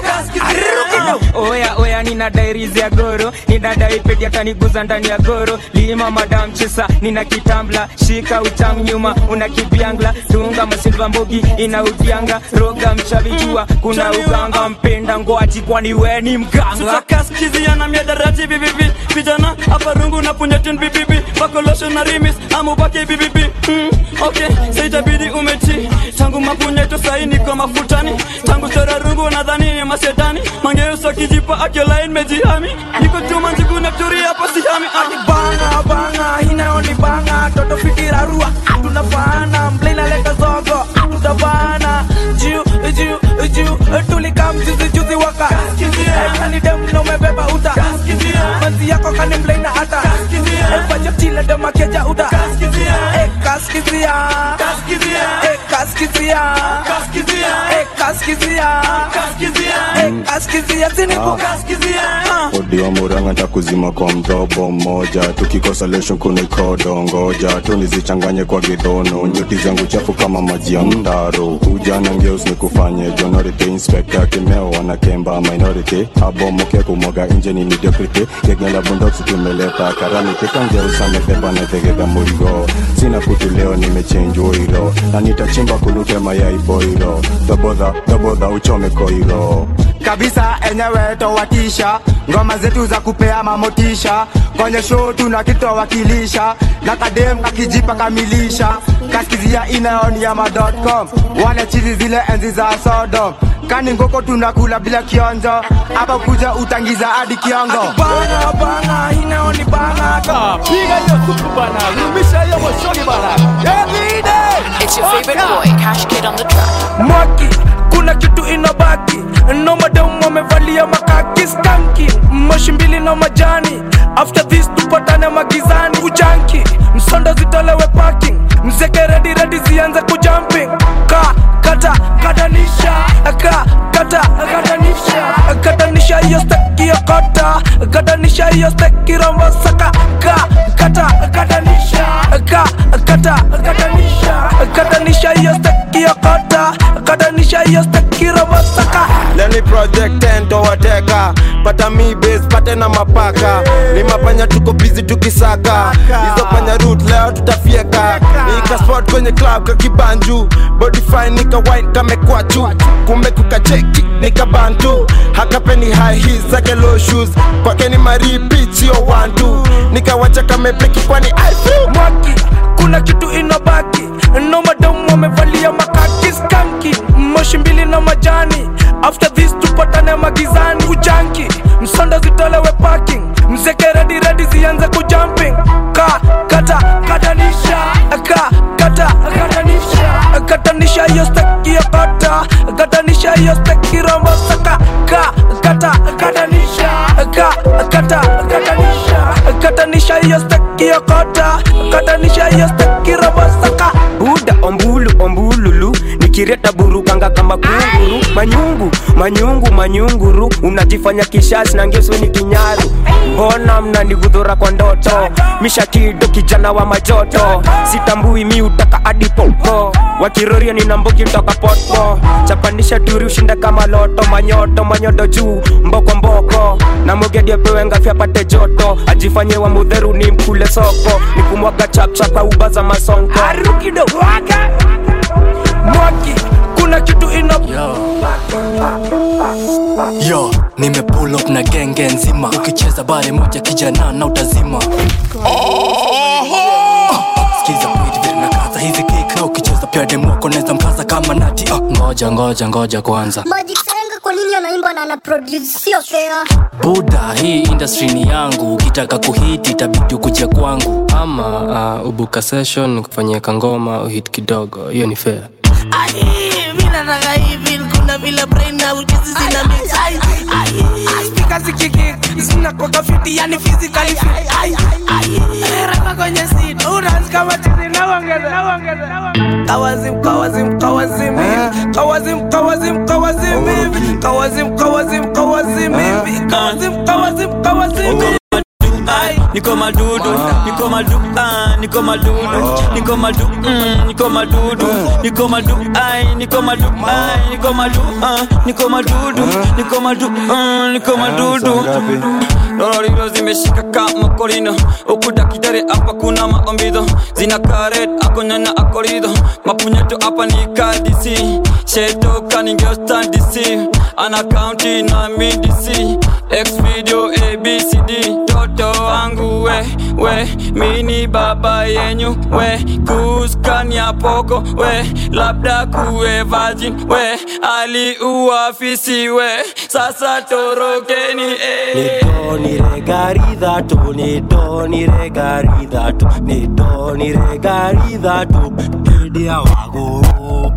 oya oya nina dairizi ya goro ninadai pedi ataniguza ndani ya goro lima madam chesa nina kitambla shika utamu nyuma una kibyangla dunga masilva mbogi ina udianga roga mchavi jua kuna uganga mpenda ngwati kwani we ni mganga tutakaskiziana miadarati bibibi vijana hapa rungu na punyetin bibibi bakolosho na rimis amubake bibibi mm, okay saitabidi umeti tangu mapunyeto sai niko mafutani tangu sera rungu nadhani ni masetani mangeuso kijipa akiolain mejihami niko chuma njigu na turi hapa sihami ah. banga banga inaoni banga toto fikira rua tunafana mlina leta zogo tutabana juu juu juu tulika mjuzi juzi waka kani dem na umebeba uta mazi yako kani mlina hata pacha chile de makeja uta Eh, kaskizia Eh, kaskizia Eh, kaskizia Eh, kaskizia siniku odio muranga takuzima kwa mdhobo mmoja tukikosa lesho kuna ikodo ngoja tunizichanganye kwa gidhono nyuti zangu chafu kama maji ya mdaro ujana ngeus ni kufanye jonority inspector kimeo wanakemba minority abomoke kumwaga nje ni mediocrity gegela bundoksi tumeleta karani kikangeus amebeba na tegega murigo sina kutu leo nimechenji oiro na nitachimba kulute mayai boiro dobodha dobodha uchome koiro kabisa enyewe towatisha ngoma zetu za kupea mamotisha kwenye show tuna kitowakilisha na kadem kakijipa kamilisha kaskizia inaoniama.com wale chizi zile enzi za sodom kani ngoko tunakula bila kionjo hapa kuja utangiza hadi kiongo banga banga inaoni banga piga hiyo supu bana rumisha hiyo moshoni bana every day It's your favorite boy, Cash Kid on the track. mwaki kuna kitu inabaki no madam wamevalia makaki skanki moshi mbili na majani after this tupatane magizani ujanki msondo zitolewe parking mzeke redi redi zianze kujumping ka kata katanisha ka kata katanisha katanisha hiyo steki ya kota katanisha hiyo steki rombo saka ka kata katanisha ka kata katanisha katanisha hiyo steki ya kota katanisha hiyo steki rombo saka leni project tento wateka pata mi base pate na mapaka ni mapanya tuko busy tukisaka hizo panya root leo tutafieka ika spot kwenye club kakibanju body fine nika wine kamekwachu kumbe kukacheki nika bantu hakapeni high heels zake low shoes kwake ni maripichio wantu nikawacha kamepeki kwani I feel mwaki kuna kitu inabaki no madamu wamevalia makaki skanki moshi mbili na majani after this tupatane magizani ujanki msonda zitolewe parking mzeke redi redi zianze kujumping ka kata katanisha ka kata katanisha katanisha hiyo steki ya kata katanisha hiyo steki rombo saka ka kata katanisha ka kata katanisha katanisha hiyo steki ya kata katanisha hiyo steki rombo saka buda ombulu ombululu nikireta burukanga kama kunguru manyungu manyungu manyunguru unajifanya kishasi na ngeso ni kinyaru mbona mnanigudhura kwa ndoto mishakido kijana wa majoto sitambui mi utaka adipopo wakiroria ninamboki toka poto chapanisha turi ushinda kama loto manyoto manyodo juu mboko mboko na mogedi apewe ngafya pate joto ajifanye wa mudheru ni mkule soko nikumwaga chapchapa uba za masonko arukido waka mwaki kuna kitu ina yo nimepull up na genge nzima ukicheza bare moja kijana na utazima skiza mwiti vile nakaza hizi kika ukicheza pia demoko neza mkaza kama nati uh. ngoja ngoja ngoja kwanza Magic Senga kwa nini anaimba na ana produce sio fair buda hii industry ni yangu ukitaka kuhiti itabidi ukuje kwangu ama uh, ubuka session kufanyia kangoma uhit kidogo hiyo ni fair minataka hivi kuna vile brain na ujuzi zina mix Ai, ai, ai, spika zikiki zinakoka fiti yani physically fit Ai, ai, rapa kwenye seat unaanza kama tizi na uongeza na uongeza na uongeza kawazim kawazim kawazim hivi kawazim kawazim kawazim hivi kawazim kawazim kawazim hivi kawazim kawazim kawazim hivi Ai, niko madudu niko madu ah, niko madudu niko madu mm, niko madudu niko madu ai niko madu ai niko madu ah, niko madudu niko madu ah, niko madudu lororiro zimeshika kama korino ukuta kitare hapa kuna maombido zina karet akonyanya akorido mapunyeto hapa ni kadisi sheto kaningestandisi ana kaunti na midisi x video abcd toto wangu we we mini baba yenyu we kuskania poko we labda kuwe virgin we aliuafisi we sasa torokeni eh. nidoniregaridhatu nidoniregaridhatu nidoniregaridhatu idia waguru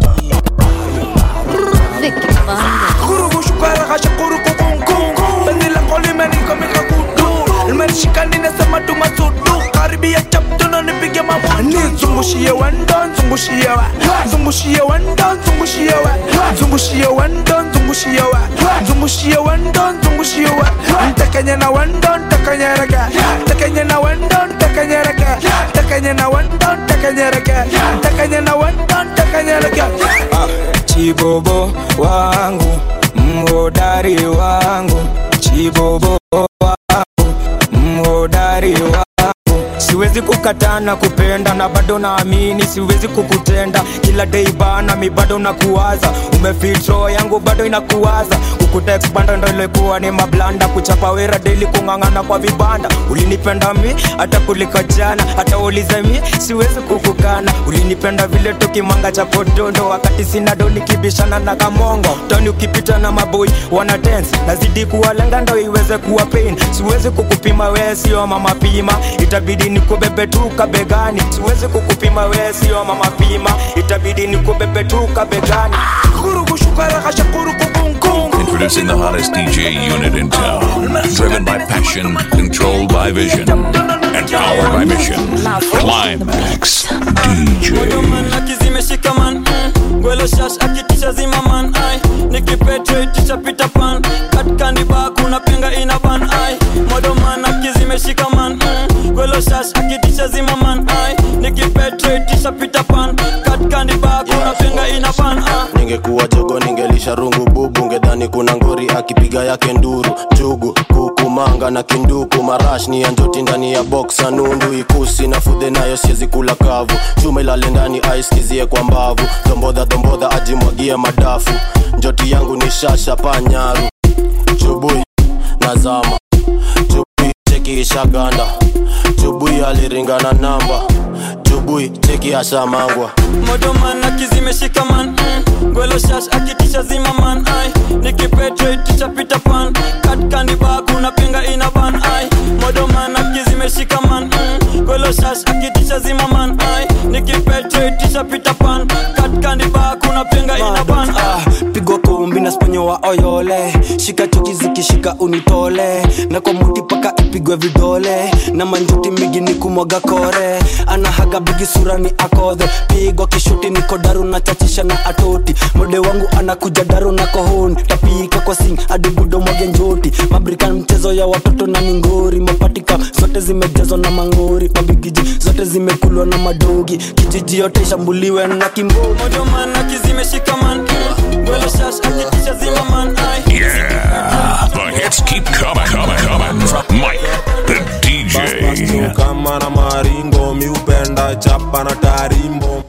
kurugushukaragasha kurukukunkungu benzila kolimenikomica kudu limenishika ninasema tumasudu karibia chaptuno nipige mamudu nizungushie wendo nzungushie wa nzungushie wendo nzungushie wa nzungushie wendo nzungushie wa nzungushie wendo nzungushie wa ntekenye na wendo ntekenyereke ntekenye na wendo ntekenyereke ntekenye na wendo ntekenyereke ntekenye na wendo ntekenyereke chibobo wangu mhodari wangu chibobo wangu mhodari wangu siwezi kukatana kupenda na bado naamini siwezi kukutenda kila dei bana mi bado nakuwaza umefitro yangu bado inakuwaza kukuteksbanda ndo ilikuwa ni mablanda kuchapa wera deli kung'ang'ana kwa vibanda ulinipenda mi hata kulika jana hata ulize mi siwezi kukukana ulinipenda vile tukimanga cha podondo wakati sina do nikibishana na kamongo toni ukipita na maboi wana dance nazidi kuwalenga ndo iweze kuwa pain siwezi kukupima wee sio mama pima itabidi nikubebe tu kabegani siwezi kukupima wee sio mama pima itabidi nikubebe tu kabegani Introducing the hottest DJ unit in town. Driven by passion, controlled by vision, and powered by mission. Climax DJ. akizimeshika man mm. gwelo shash akitisha zima man ai nikipetreticha pita pan katkandiba kuna penga ina ban ai modoman akizimeshika man mm. gwelo shash akitisha zima man ai nikipetreticha pita pan katkandiba kuna penga ina ban ai ningekuwa jogo ningelisha rungu bubu ngedhani kuna ngori akipiga yake nduru jugu kukumanga na kinduku marash ni ya njoti ndani ya boksa nundu ikusi na fudhe nayo siezi kula kavu chuma ilale ndani aiskizie kwa mbavu dombodha dombodha ajimwagie madafu njoti yangu ni shasha panyaru chubui nazama chubui cheki ishaganda chubui aliringana namba chubui cheki ashamangwa modoman akizimeshika man mm. gwelo shash akitisha zima man ai nikipetreticha pita pan katkandiba kuna pinga ina ban ai modoman akizimeshika man mm. gwelo shash akitisha zima man ai nikipetreticha pita pan katkandiba kuna pinga ina ban ai pigwa kumbi na sponyo wa oyole shika choki zikishika unitole na kwa muti paka ipigwe vidole na manjuti migi ni kumwaga kore anahaga bigi sura ni akodhe pigwa kishuti niko daru na chachisha na atoti mode wangu anakuja daru na kohoni tapika kwa sing hadi budo mwage njoti mabrikan mchezo ya watoto na mingori mapatika zote zimejazwa na mangori mabigiji zote zimekulwa na madogi kijiji yote ishambuliwe na kimbogi modoman akizimeshika man mm. gwelo shash akitisha zima man ai Yeah, the hits keep coming, coming, coming from Mike, the DJ. kama na maringo miupenda chapa na tarimbo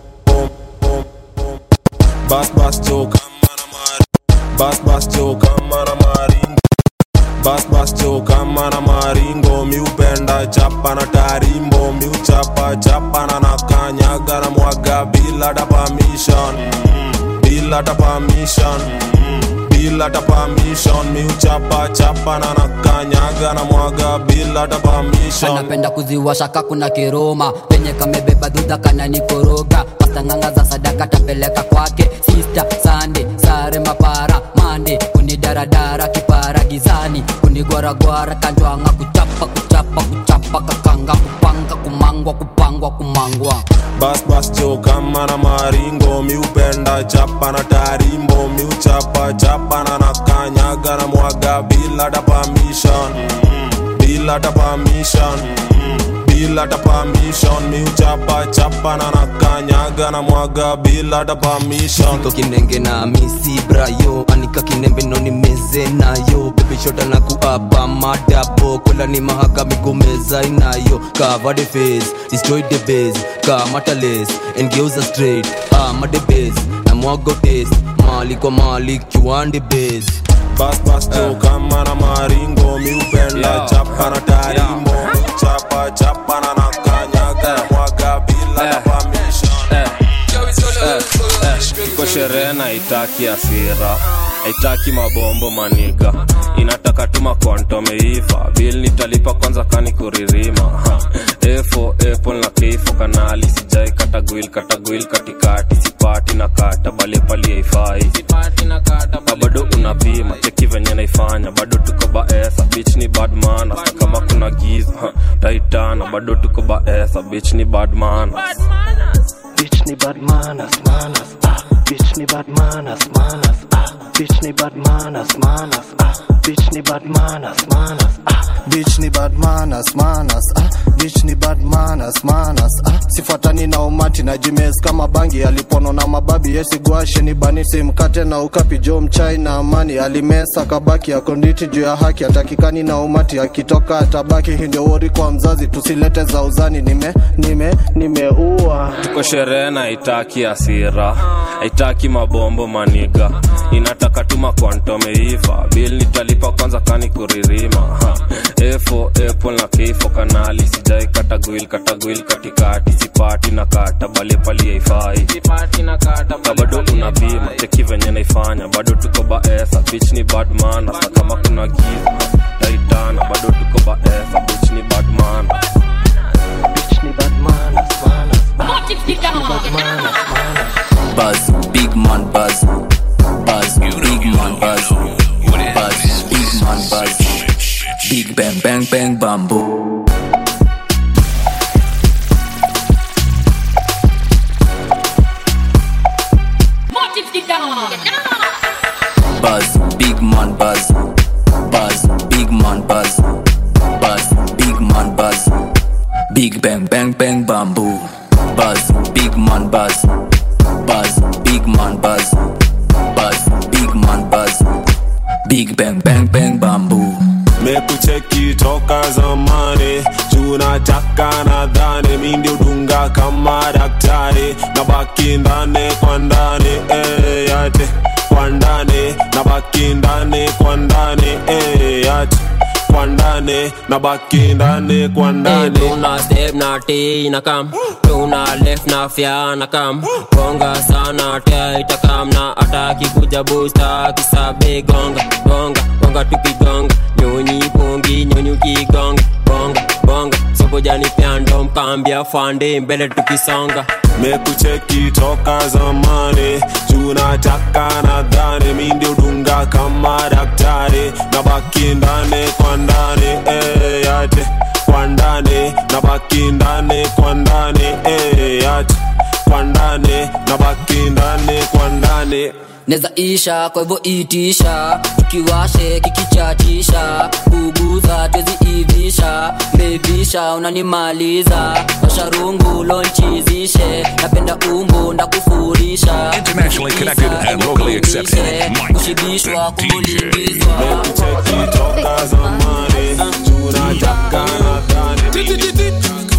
bas bas cho kama na maringo bas bas cho kama na maringo bas bas cho kama na maringo miupenda chapa na tarimbo miuchapa chapa na nakanyaga na mwaga bila da permission bila da permission bila da permission miuchapa chapa na nakanyaga na mwaga bila da permission anapenda kuziwasha kakuna kiroma penye kamebeba dhudha kananikoroga pastanganga za sadaka tapeleka kwake sista sande sare mapara mande kunidaradara kipara gizani kunigwaragwara kanjwanga kuchapa kuchapa kuchapa kakanga kupanga kumangwa kupangwa kumangwa bas bas cho kama na maringo miupenda chapa na tarimbo miuchapa chapa na nakanyaga na mwaga bila da permission bila da permission bila da permission miuchapa chapa na nakanyaga na mwaga bila da permission Niko kinenge na misi brayo anika kinembe noni meze nayo bebishota na kuapa madabo kola ni mahaka migomeza inayo cover the face destroy the base kamata lace and geuza straight ama the base na mwago taste mali kwa mali kiwande base bas bas cho kama na maringo miupenda chapa na tarimbo chapa chapa na nakanyaga na mwaga bila da permission iko sherehe na itaki asira haitaki mabombo maniga inataka tuma kwantomeiva bil nitalipa kwanza kani kuririma Ha. efo apple na kifo kanali sijai katagwil katagwil katikati sipati na kata balepali haifai na bado unapima cheki venye naifanya bado tuko baesa bich ni badmana kama kuna giza ha, taitana bado tuko baesa bich ni badmana Bitch ni bad manners, manners, ah. Bitch ni bad manners, manners, ah. Bitch ni bad manners, manners, ah. Bitch ni bad manners, manners, ah. bitch ni bad manners, manners, ah. bitch ni bad manners, manners, ah. sifuatani na umati na jimes kama bangi alipono na mababi yesigwashe ni banisi mkate na ukapi jo mchai na amani alimesa kabaki akonditi juu ya haki atakikani na umati akitoka atabaki hii ndio wori kwa mzazi tusilete za uzani nime nime nimeua tuko sherehe na haitaki asira haitaki mabombo maniga inataka tuma kwantomeiva bil nitalipa kwanza kani kuririma Ha. efo apple na kifo kanali sijai katagwil katagwil katikati sipati na kata balepali haifai na bado unapima cheki venye naifanya bado tuko baesa bich ni badmana sa kama kuna giza taitana bado tuko baesa bich ni badmana Bitch ni bad manners, manners, ah. Bitch ni bad manners, manners. Buzz, big man buzz. Buzz, big man buzz. Buzz, big man buzz. Big bang bang bang bamboo. Buzz, big man buzz. Buzz, big man buzz. Buzz, big man buzz. Big bang bang bang bamboo. Buzz, big man buzz. Buzz, big man buzz. big bang bang bang bamboo mekucheki toka zamani tunataka nadhani mi ndio dunga kama daktari na baki ndani kwa ndani eh, yate kwa ndani na baki ndani kwa ndani eh, yate kwa ndani na baki ndani kwa ndani tuna step na t na kam tuna left na fya na kam gonga sana tia itakam na ataki kuja busta kisabe gonga gonga gonga tukigonga nyonyi pongi nyonyi ukigonga bonga bonga sobojani pyando mkambia fande mbele tukisonga mekucheki toka zamani tunataka nadhani mi ndio dunga kama daktari na baki ndani kwa ndani eh, yate kwa ndani na baki ndani kwa ndani eh, yate kwa ndani na baki ndani kwa ndani neza isha kwa hivyo itisha tukiwashe kikichatisha kuguza twezi ivisha bevisha unanimaliza washarungu lonchizishe napenda umbu ndakufurisha Internationally connected and locally accepted. Mike kushibishwa the DJ. mekucheki toka zamani tunataka nadhani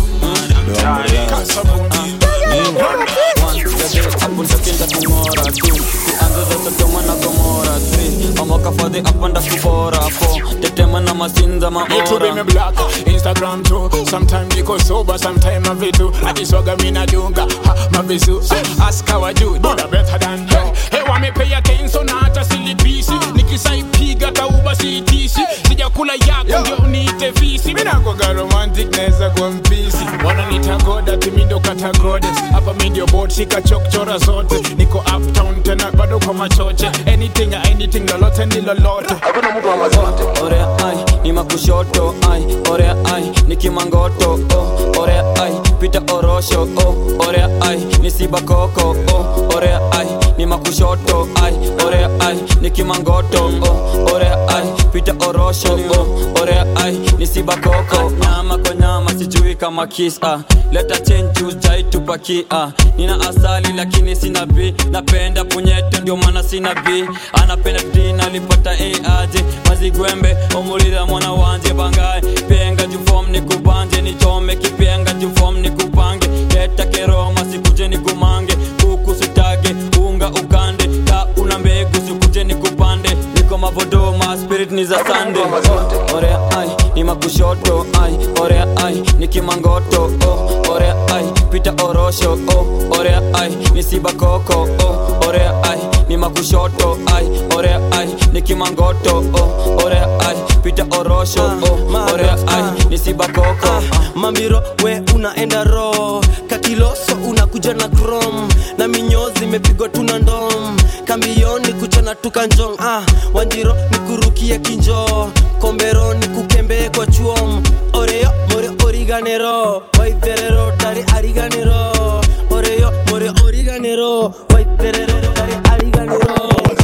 amokafadhi apanda kubora po tetema na masinza Me too be me maora black, Instagram too. Sometime niko sober, sometime I vitu. Akiswaga mina dunga, ha, mavisu. Ask how I do, do the better than hey. Hey, wa me pay attention na hata silipisi. Nikisaipiga tauba siitisi. Sijakula yako ndio niite visi. Mina kwa romantic naweza kwa mpisi. Wananiita goda, timi ndo kata goddess. Hapa mi ndio board, shika chokchora zote. Niko uptown tena bado kwa machoche. Anything, anything, lolote ni lolote. Hakuna mtu wa mazote. orea ai ni makushoto ai orea ai ni kimangoto oh, orea ai pita orosho oh, orea ai ni sibakoko oh, orea ai ni makushoto ai orea ai ni kimangoto oh, orea ai pita orosho oh, orea ai ni sibakoko nyama kwa nyama sijui kama kisa leta change juice jai tupakia nina asali lakini sina b napenda punyete ndio maana sina b anapenda d nalipata a aje mazigwembe omulira mwana wanje bangaye penga jufom nikubanje nichome kipenga jufom nikupange leta keroma sikuje nikumange kuku sitage unga ukande ka una mbegu sikuje nikupande niko mavodoma spirit ni za sande orea ai ni makushoto ai orea ai ni kimangoto oh, orea ai pita orosho oh, orea ai ni sibakoko oh, orea ai ni makushoto ai orea ai ni kimangoto oh, orea ai pita orosho oh, orea ai ni sibakoko mambiro we unaenda ro kakiloso unakuja na krom na minyozi imepigwa tuna ndom kambioni kuchana tukanjong ah, wanjiro nikurukie kinjo kombero nikukembee kwa chuom oreyo more origanero waitherero tari ariganero oreyo more origanero waitherero tari ariganero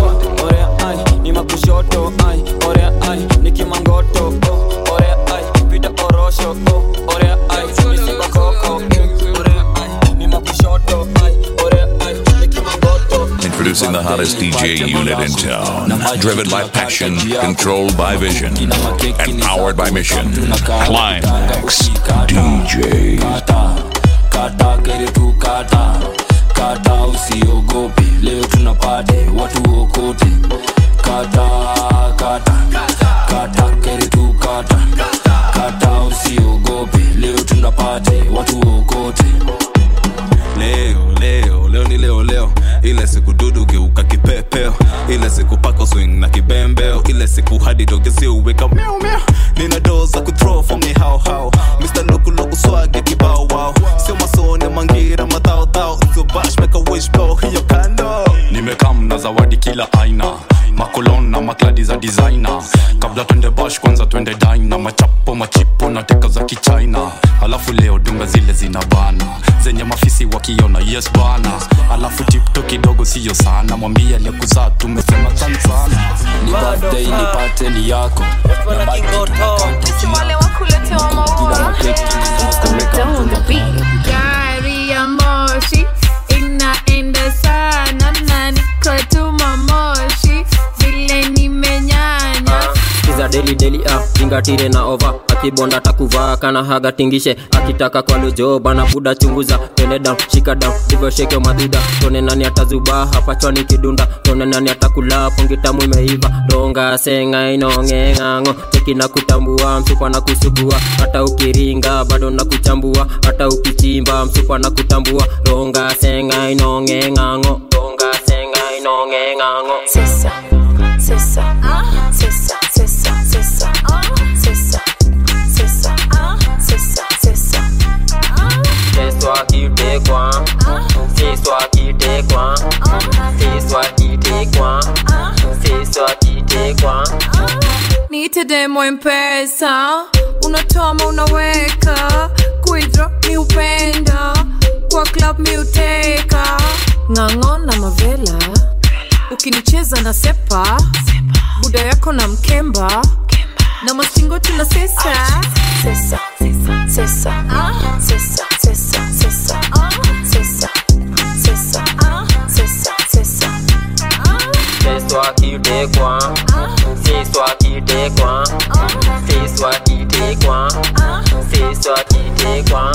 orea ai ni makushoto ai orea ai ni kimangoto oh, orea ai pita orosho oh, orea ai ni sibakoko oh, orea ai ni makushoto ai orea ai ni kimangoto Introducing the hottest DJ unit in town. Driven by passion, controlled by vision, and powered by mission. Climax DJ. kata kere tu kata kata usiogope leo tunapate watu okote kata kata kata kere tu kata kata usiogope leo tunapate watu okote leo leo leo ni leo leo ile siku dudu geuka kipepeo ile siku pako swing na kibembeo ile siku hadi dogesi uweka miau miau nina doo za kuthrow for me how how Mr. Lokuloku swage kibao wow sio masone mangira madhao dhao sio bash make a wish blow hiyo kando nimekam na zawadi kila aina makolon na makladi za designer kabla twende bash kwanza twende dina machapo machipo na teka za kichina alafu leo dunga zile zina bana zenye mafisi wakiona yes bana alafu tipto kidogo siyo sana mwambie aliyekuzaa tumesema tan sana ni birthday nipate ni yako na wale wakuletewa maua gari ya moshi inaenda sana na niko tuma moshi vile nimenyanya gatire na ova akibonda takuvaa kana haga tingishe akitaka kwa lojo bana buda chunguza tene down shika down hivyo sheke madhida tone nani atazubaa hapa chwani kidunda tone nani atakula pongi tamu imeiva donga senga inongeng'ang'o cheki na kutambua msupa na kusugua hata ukiringa bado na kuchambua hata ukichimba msupa na kutambua donga senga inongeng'ang'o donga senga inongeng'ang'o Sisa, sisa, sisa, sisa, sisa, sisa, sisa, sisa, sisa. Siswa kitekwa Siswa kitekwa Siswa kitekwa Siswa kitekwa niite demo mpesa unatoma unaweka kuidro mi upenda kwa club mi uteka ng'ang'o na mavela ukinicheza na sepa buda yako na mkemba na mastingo tuna sesa Sisa, sisa, sisa, sisa, sisa, sisa, sisa, sisa, sisa, sisa. Siswa kitekwa Siswa kitekwa Siswa kitekwa Siswa kitekwa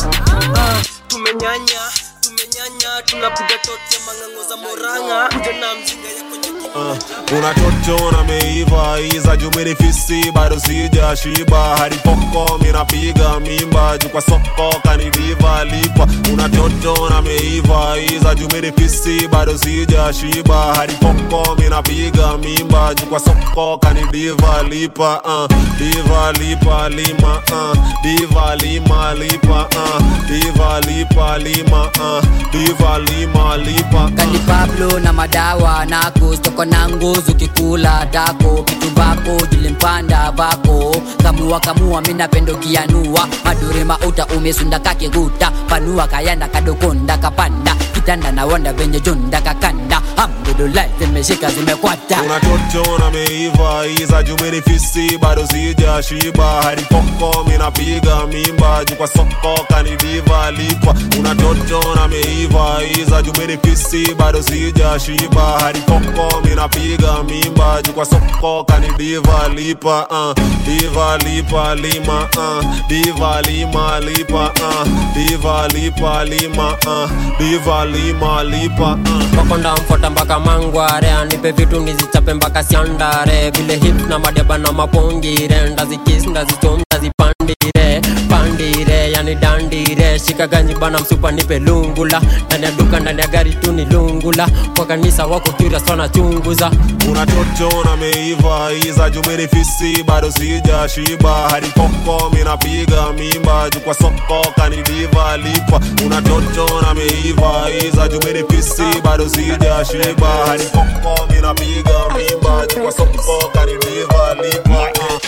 tumenyanya tumenyanya tunapiga tote mang'ang'o za moranga kuja na mzinga yako Uh, una toto na meiva iza jumini fisi bado sija shiba hadi poko minapiga mimba juu kwa soko kanidiva lipa una toto na meiva iza jumini fisi bado sija shiba hadi poko minapiga mimba juu kwa soko kanidiva lipa uh, diva lipa lima uh, diva lima lipa uh, diva lipa lima uh, diva lima lipa kani pablo na madawa nako stoko na nguzu kikula dako kitu bako jilimpanda bako kamua kamua minapendo kianua madure mauta umesunda kakiguta panua kayanda kadokonda kapanda kitanda na wanda venye junda kakanda hamdulillah zimeshika zimekwata una toto na meiva iza jumini fisi bado sija shiba hadi poko minapiga mimba juu kwa soko kanidiva lipa una toto na meiva iza jumini fisi bado sija shiba hadi poko minapiga mimba juu kwa soko kanidiva lipa uh, diva lipa lima uh, diva lima lipa uh, diva lipa lima uh, diva lima lipa uh. Makonda mfota mpaka mangware anipe vitu nizichape mpaka siandare vile hip na madeba na mapongire ndazikis ndazichom ndazipandire pandire yani dandire shika ganyi bana msupa nipe lungula ndani ya duka ndani ya gari tu ni lungula kwa kanisa wako curious wanachunguza una toto na meiva iza jumini fisi bado sija shiba hadi poko minapiga mimba juu kwa soko kanidiva lipa una toto na meiva iza jumini fisi bado sija shiba hadi poko minapiga mimba juu kwa soko kanidiva lipa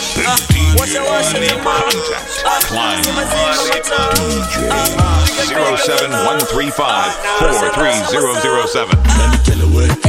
Washa washa Climb DJ 07135 43007.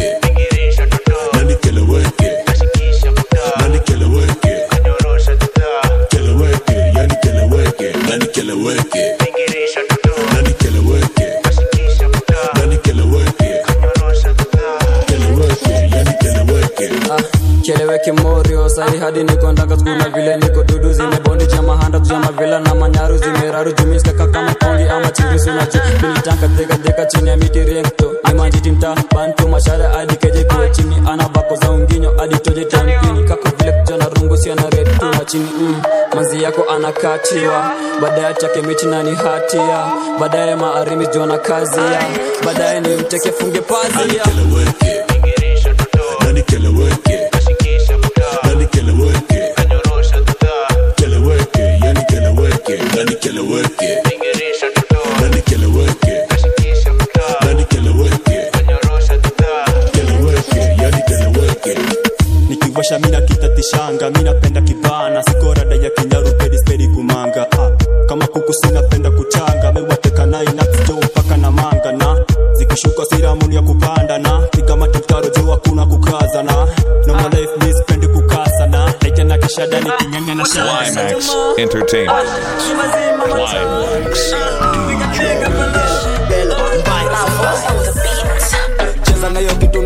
keleweke morio sai hadi niko ndaka skuna vile niko dudu zimebondi chama handa tujama vila na manyaru zimeraru jumiskaka kama kongi ama chirisu na chu militanka deka deka chini ya miti renkto nimanjiti mta bantu mashara hadi keje kuwe chini ana bako za unginyo hadi toje tampini kako vile kijana rungu si ana red tu na chini mm. manzi yako anakatiwa baadaye chake miti na ni hatia baadaye maarimi jona kazi ya baadaye ni mteke funge pazia nikiwasha mina kitatishanga minapenda kibana sikorada ya kinyaru pedi spedi kumanga ah. kama kuku sinapenda kuchanga mewatekanai najo mpaka na manga na zikishuka siramuni ya kupanda na piga matutaro juu hakuna kukaza na normal life mi sipendi kukasa na naija na kishada nikinyanya na Climax Entertainment. Climax cheza nayo kitu na unajua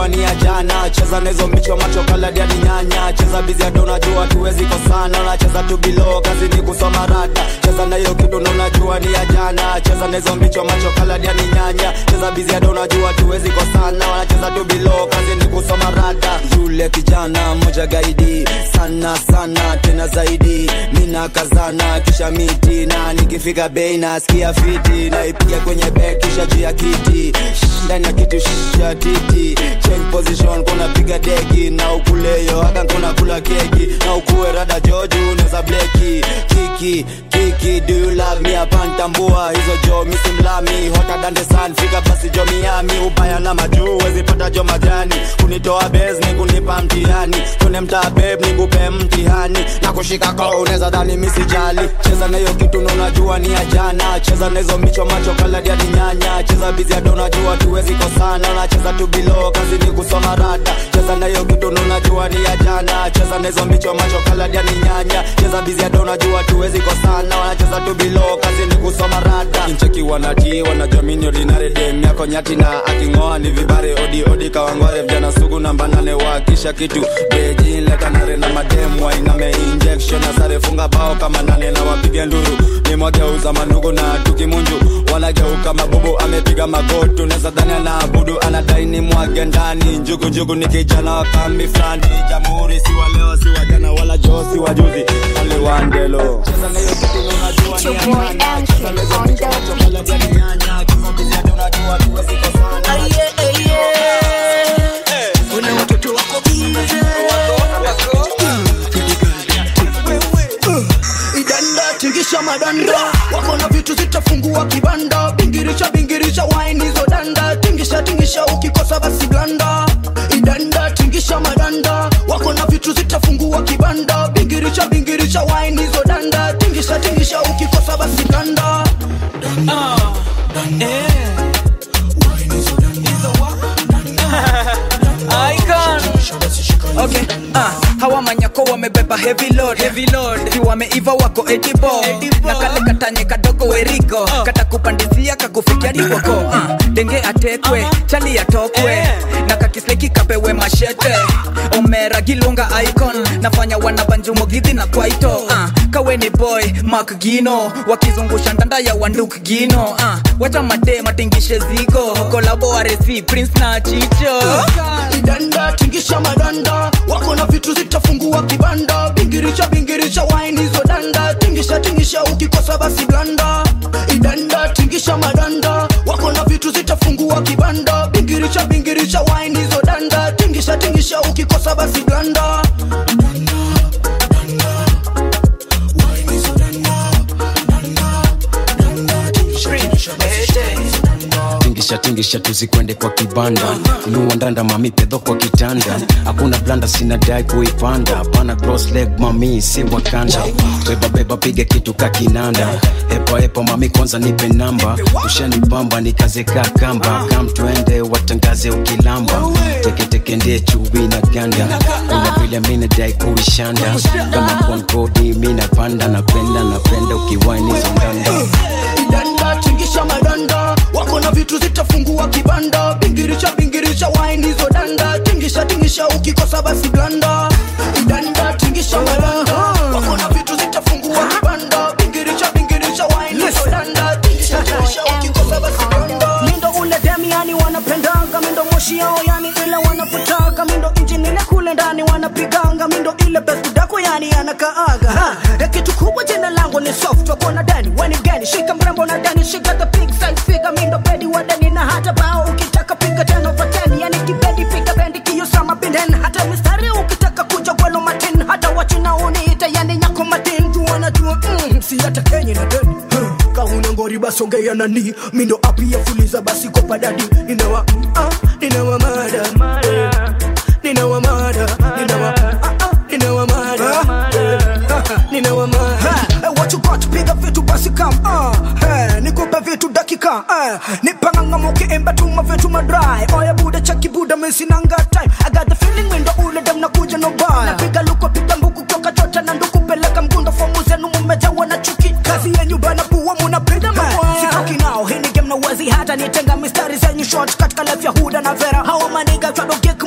unajua ni ya jana cheza nezo micho macho kaladi hadi nyanya cheza bizi hata unajua tuwezi kosana unacheza tu bilo kazi ni kusoma rada cheza na hiyo kitu na unajua ni ya jana cheza nezo micho macho kaladi hadi nyanya cheza bizi hata unajua tuwezi kosana wanacheza tu bilo kazi ni kusoma rada yule kijana moja gaidi sana sana tena zaidi mina kazana kisha miti na nikifika bei nasikia fiti naipiga kwenye bek kisha juu ya kiti Shh, ndani ya kiti shh, cha titi change position kuna piga deki na ukuleyo hata kuna kula keki na ukuwe rada joju unaweza bleki kiki kiki do you love me apantambua hizo jo misimlami hota dande san fika basi jo miami ubaya na majuu wezipata jo majani kunitoa bes ni kunipa mtihani tune mtaa beb nikupe mtihani na kushika ko unaweza dhani misijali cheza na hiyo kitu na unajua ni ya jana cheza na hizo micho macho kaladi hadi nyanya cheza bizi hata unajua tuwezi kosana unacheza tu bilo kazi ni kusoma rada cheza na hiyo kitu na unajua ni ya jana cheza na hizo micho macho kaladi hadi nyanya cheza bizi hata unajua tuwezi kosana wanacheza tu bilo kazi ni kusoma rada incheki wanati wanajamini ordinary dem yako nyati na aking'oa ni vibare odi odi kawangware vijana sugu namba nane wakisha kitu beji leta nare na mademu wainame injection na sare funga bao kama nane na wapige nduru ni mwageuza mandugu na tukimunju wanageuka mabubu amepiga magoti unaweza dhani anaabudu anadai ni mwage ndani njugu njugu ni kijana wa kambi fulani jamhuri si wa leo si wa jana wala joo si wa juzi aliwandelo cheza na hiyo kitu na unajua ni ya jana cheza na hizo micho macho kala jani nyanya kisa bizi hata unajua tuwezi kosana Una watoto wako bize idanda tingisha madanda wako na vitu zitafungua kibanda bingirisha bingirisha waini hizo danda tingisha tingisha ukikosa basi blanda idanda tingisha madanda wako na vitu zitafungua kibanda bingirisha bingirisha waini hizo danda tingisha tingisha ukikosa basi blanda Okay, ah, hawa manyako wamebeba heavy load, heavy load. Si wameiva wako edible, na kale katanye kadogo weriko kata kupandizia kakufikia dikwako ah, denge atekwe chali atokwe na kakisleki kapewe mashete omera gilunga icon nafanya wanabanjumo gidhi na kwaito ah, kawe ni boy mak gino wakizungusha ndanda ya wanduk gino ah, wacha made matingishe zigo kolabo aresi prince na chicho idanda tingisha madanda wako na vitu zitafungua kibanda bingirisha bingirisha waini hizo danda tingisha tingisha ukikosa basi blanda idanda tingisha madanda wako na vitu zitafungua kibanda bingirisha bingirisha waini hizo danda tingisha tingisha ukikosa basi blanda tingisha tingisha tuzikwende kwa kibanda inua ndanda mami pedho kwa kitanda hakuna blanda sina dai kuipanda pana cross leg mami si wakanda beba beba piga kitu ka kinanda epa epa mami kwanza nipe namba ushanipamba nikaze ka kamba kam twende watangaze ukilamba teketeke ndie chubi na ganda kuna vile mina dai kuishanda kama konkodi mina panda napenda napenda ukiwainizo ndanda idanda tingisha madanda wako na vitu zitafungua kibanda bingirisha bingirisha waini hizo danda tingisha tingisha ukikosa basi blanda idanda tingisha madanda wako na vitu zitafungua kibanda bingirisha bingirisha waini hizo danda tingisha tingisha ukikosa basi blanda mindo ule dem yani wanapendanga mindo moshi yao yani ile wanapotaka mindo injini ile kule ndani wanapiganga mindo ile besudako yani anakaaga ha. ya kitu kubwa jina langu ni soft wakona dani weni gani shika mrembo na dani shika the big size figure mindo bedi wa dani na hata bao ukitaka piga ten over ten yani kibedi piga bendi kiyo sama binden hata mistari ukitaka kuja gwelo matin hata wachina uniita yani nyako matin tu wanajua mm, si hata kenye na dani huh. kahuna ngori basongea nani mindo api ya fuliza basi kopa dadi ninawa ah, ninawa mada eh, ninawa mada ninawa ah, ah, ninawa mada eh, ninawa mada Eh, what you got piga vitu basi kam ah, hey, nikupe vitu dakika eh, nipangangama ukiimba tuma vitu madry oya buda chaki buda mesinanga time I got the feeling windo ule dem nakuja no bar napiga luko piga mbuku toka chota na nduku peleka mgundo fomu zenu mumejawa na chuki kazi yenyu bana puwa munapiga mabaya sitoki nao hii ni game na wazi hata nitenga mistari zenyu short katika life ya huda na vera hawa maniga twadogeka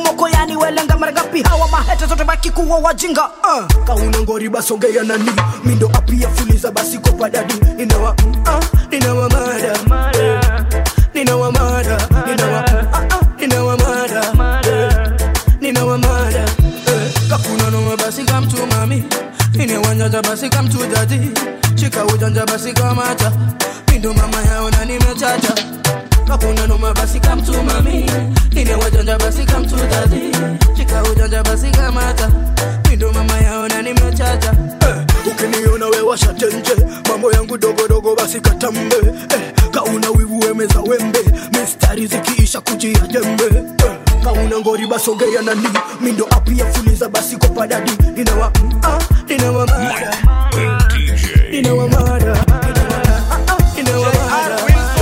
wapi hawa mahete zote baki kuwa wajinga uh. kauna ngori basongea nani mindo apia fuliza basi kopa dadi ninawa uh, ninawa mada ninawa mada ninawa uh, uh, ninawa mada ninawa mada eh. kakuna noma basi kamtu mami inewanyanja basi kamtu dadi shika ujanja basi kamata mindo mama yao na nimechacha kakuna noma basi kamtu mami inewajanja basi kamtu dadi shika ujanja basi kamata mindo mama yao na nimechacha eh. ukiniona wewasha tenje mambo yangu dogodogo basi katambe eh. kauna wivu wemeza wembe mistari zikiisha kujia jembe eh. kauna ngori basogea nani mindo apia fuliza basi kopadadi ninawa ah, ninawa mada ninawa mada ninawa mada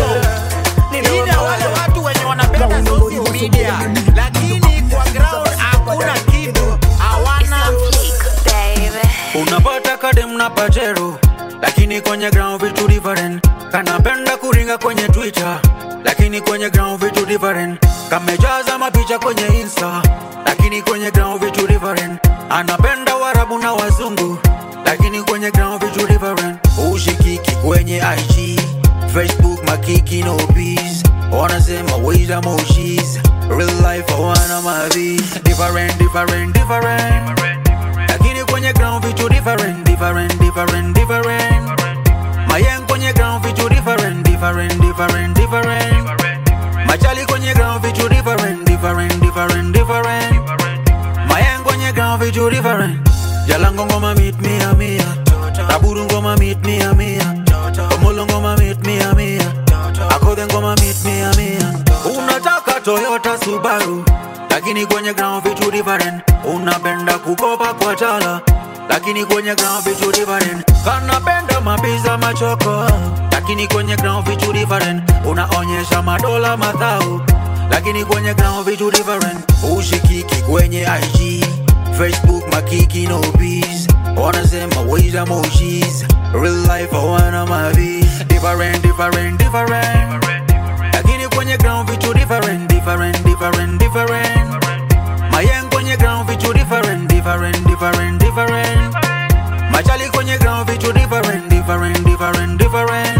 Ina wale watu wenye wanapenda social media lakini kwa ground hakuna kitu hawana unapata kadem na pajero lakini kwenye ground vitu different kanapenda kuringa kwenye twitter lakini kwenye ground vitu different kamejaza mapicha kwenye insta lakini kwenye ground vitu different anapenda warabu na wazungu lakini kwenye ground vitu different ushikiki kwenye ig facebook makiki no peace wanasema wait emojis real life hawana mavis different different different lakini kwenye ground vitu different different different different mayeng kwenye ground vitu different different different different machali kwenye ground vitu different different different different mayeng kwenye ground vitu different jalango ngoma meet me amia taburu ngoma meet me amia omolo ngoma meet me amia akodhe ngoma meet me amia unataka toyota subaru lakini kwenye ground vitu different unapenda kukopa kwa tala lakini kwenye ground vitu different kanapenda mabiza machoko lakini kwenye ground vitu different unaonyesha madola madhau lakini kwenye ground vitu different ushikiki kwenye ig facebook makiki no peace wanasema wait emojis real life hawana mavis different different different lakini kwenye ground vitu different different different different mayeng kwenye ground vitu different different different different machali kwenye ground vitu different different different different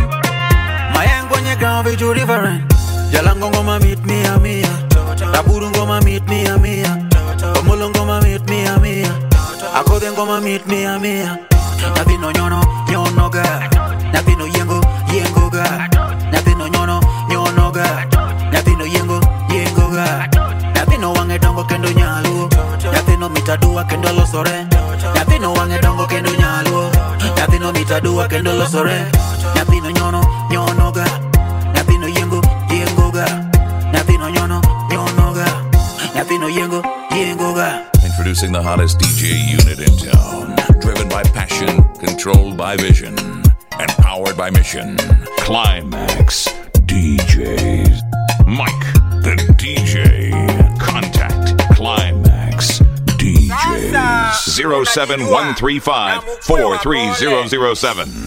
mayeng kwenye ground vitu different jalango ngoma meet me amia taburu ngoma meet me amia omolo ngoma meet me amia akodhe ngoma meet me amia nyathino nyono nyonoga nyathino yengo yengoga nyathino nyono nyonoga nyathino yengo yengoga nyathino wang'e dongo kendo nyaluo nyathino mitadua kendo losore nyathino wang'e dongo kendo nyaluo nyathino mitadua kendo losore nyathino nyono nyonoga nyathino yengo yengoga nyathino nyono nyonoga nyathino yengo yengoga Introducing the hottest DJ unit in town. Driven by passion, controlled by vision, and powered by mission. Climax DJs. Mike the DJ. Contact Climax DJs. 07135 43007.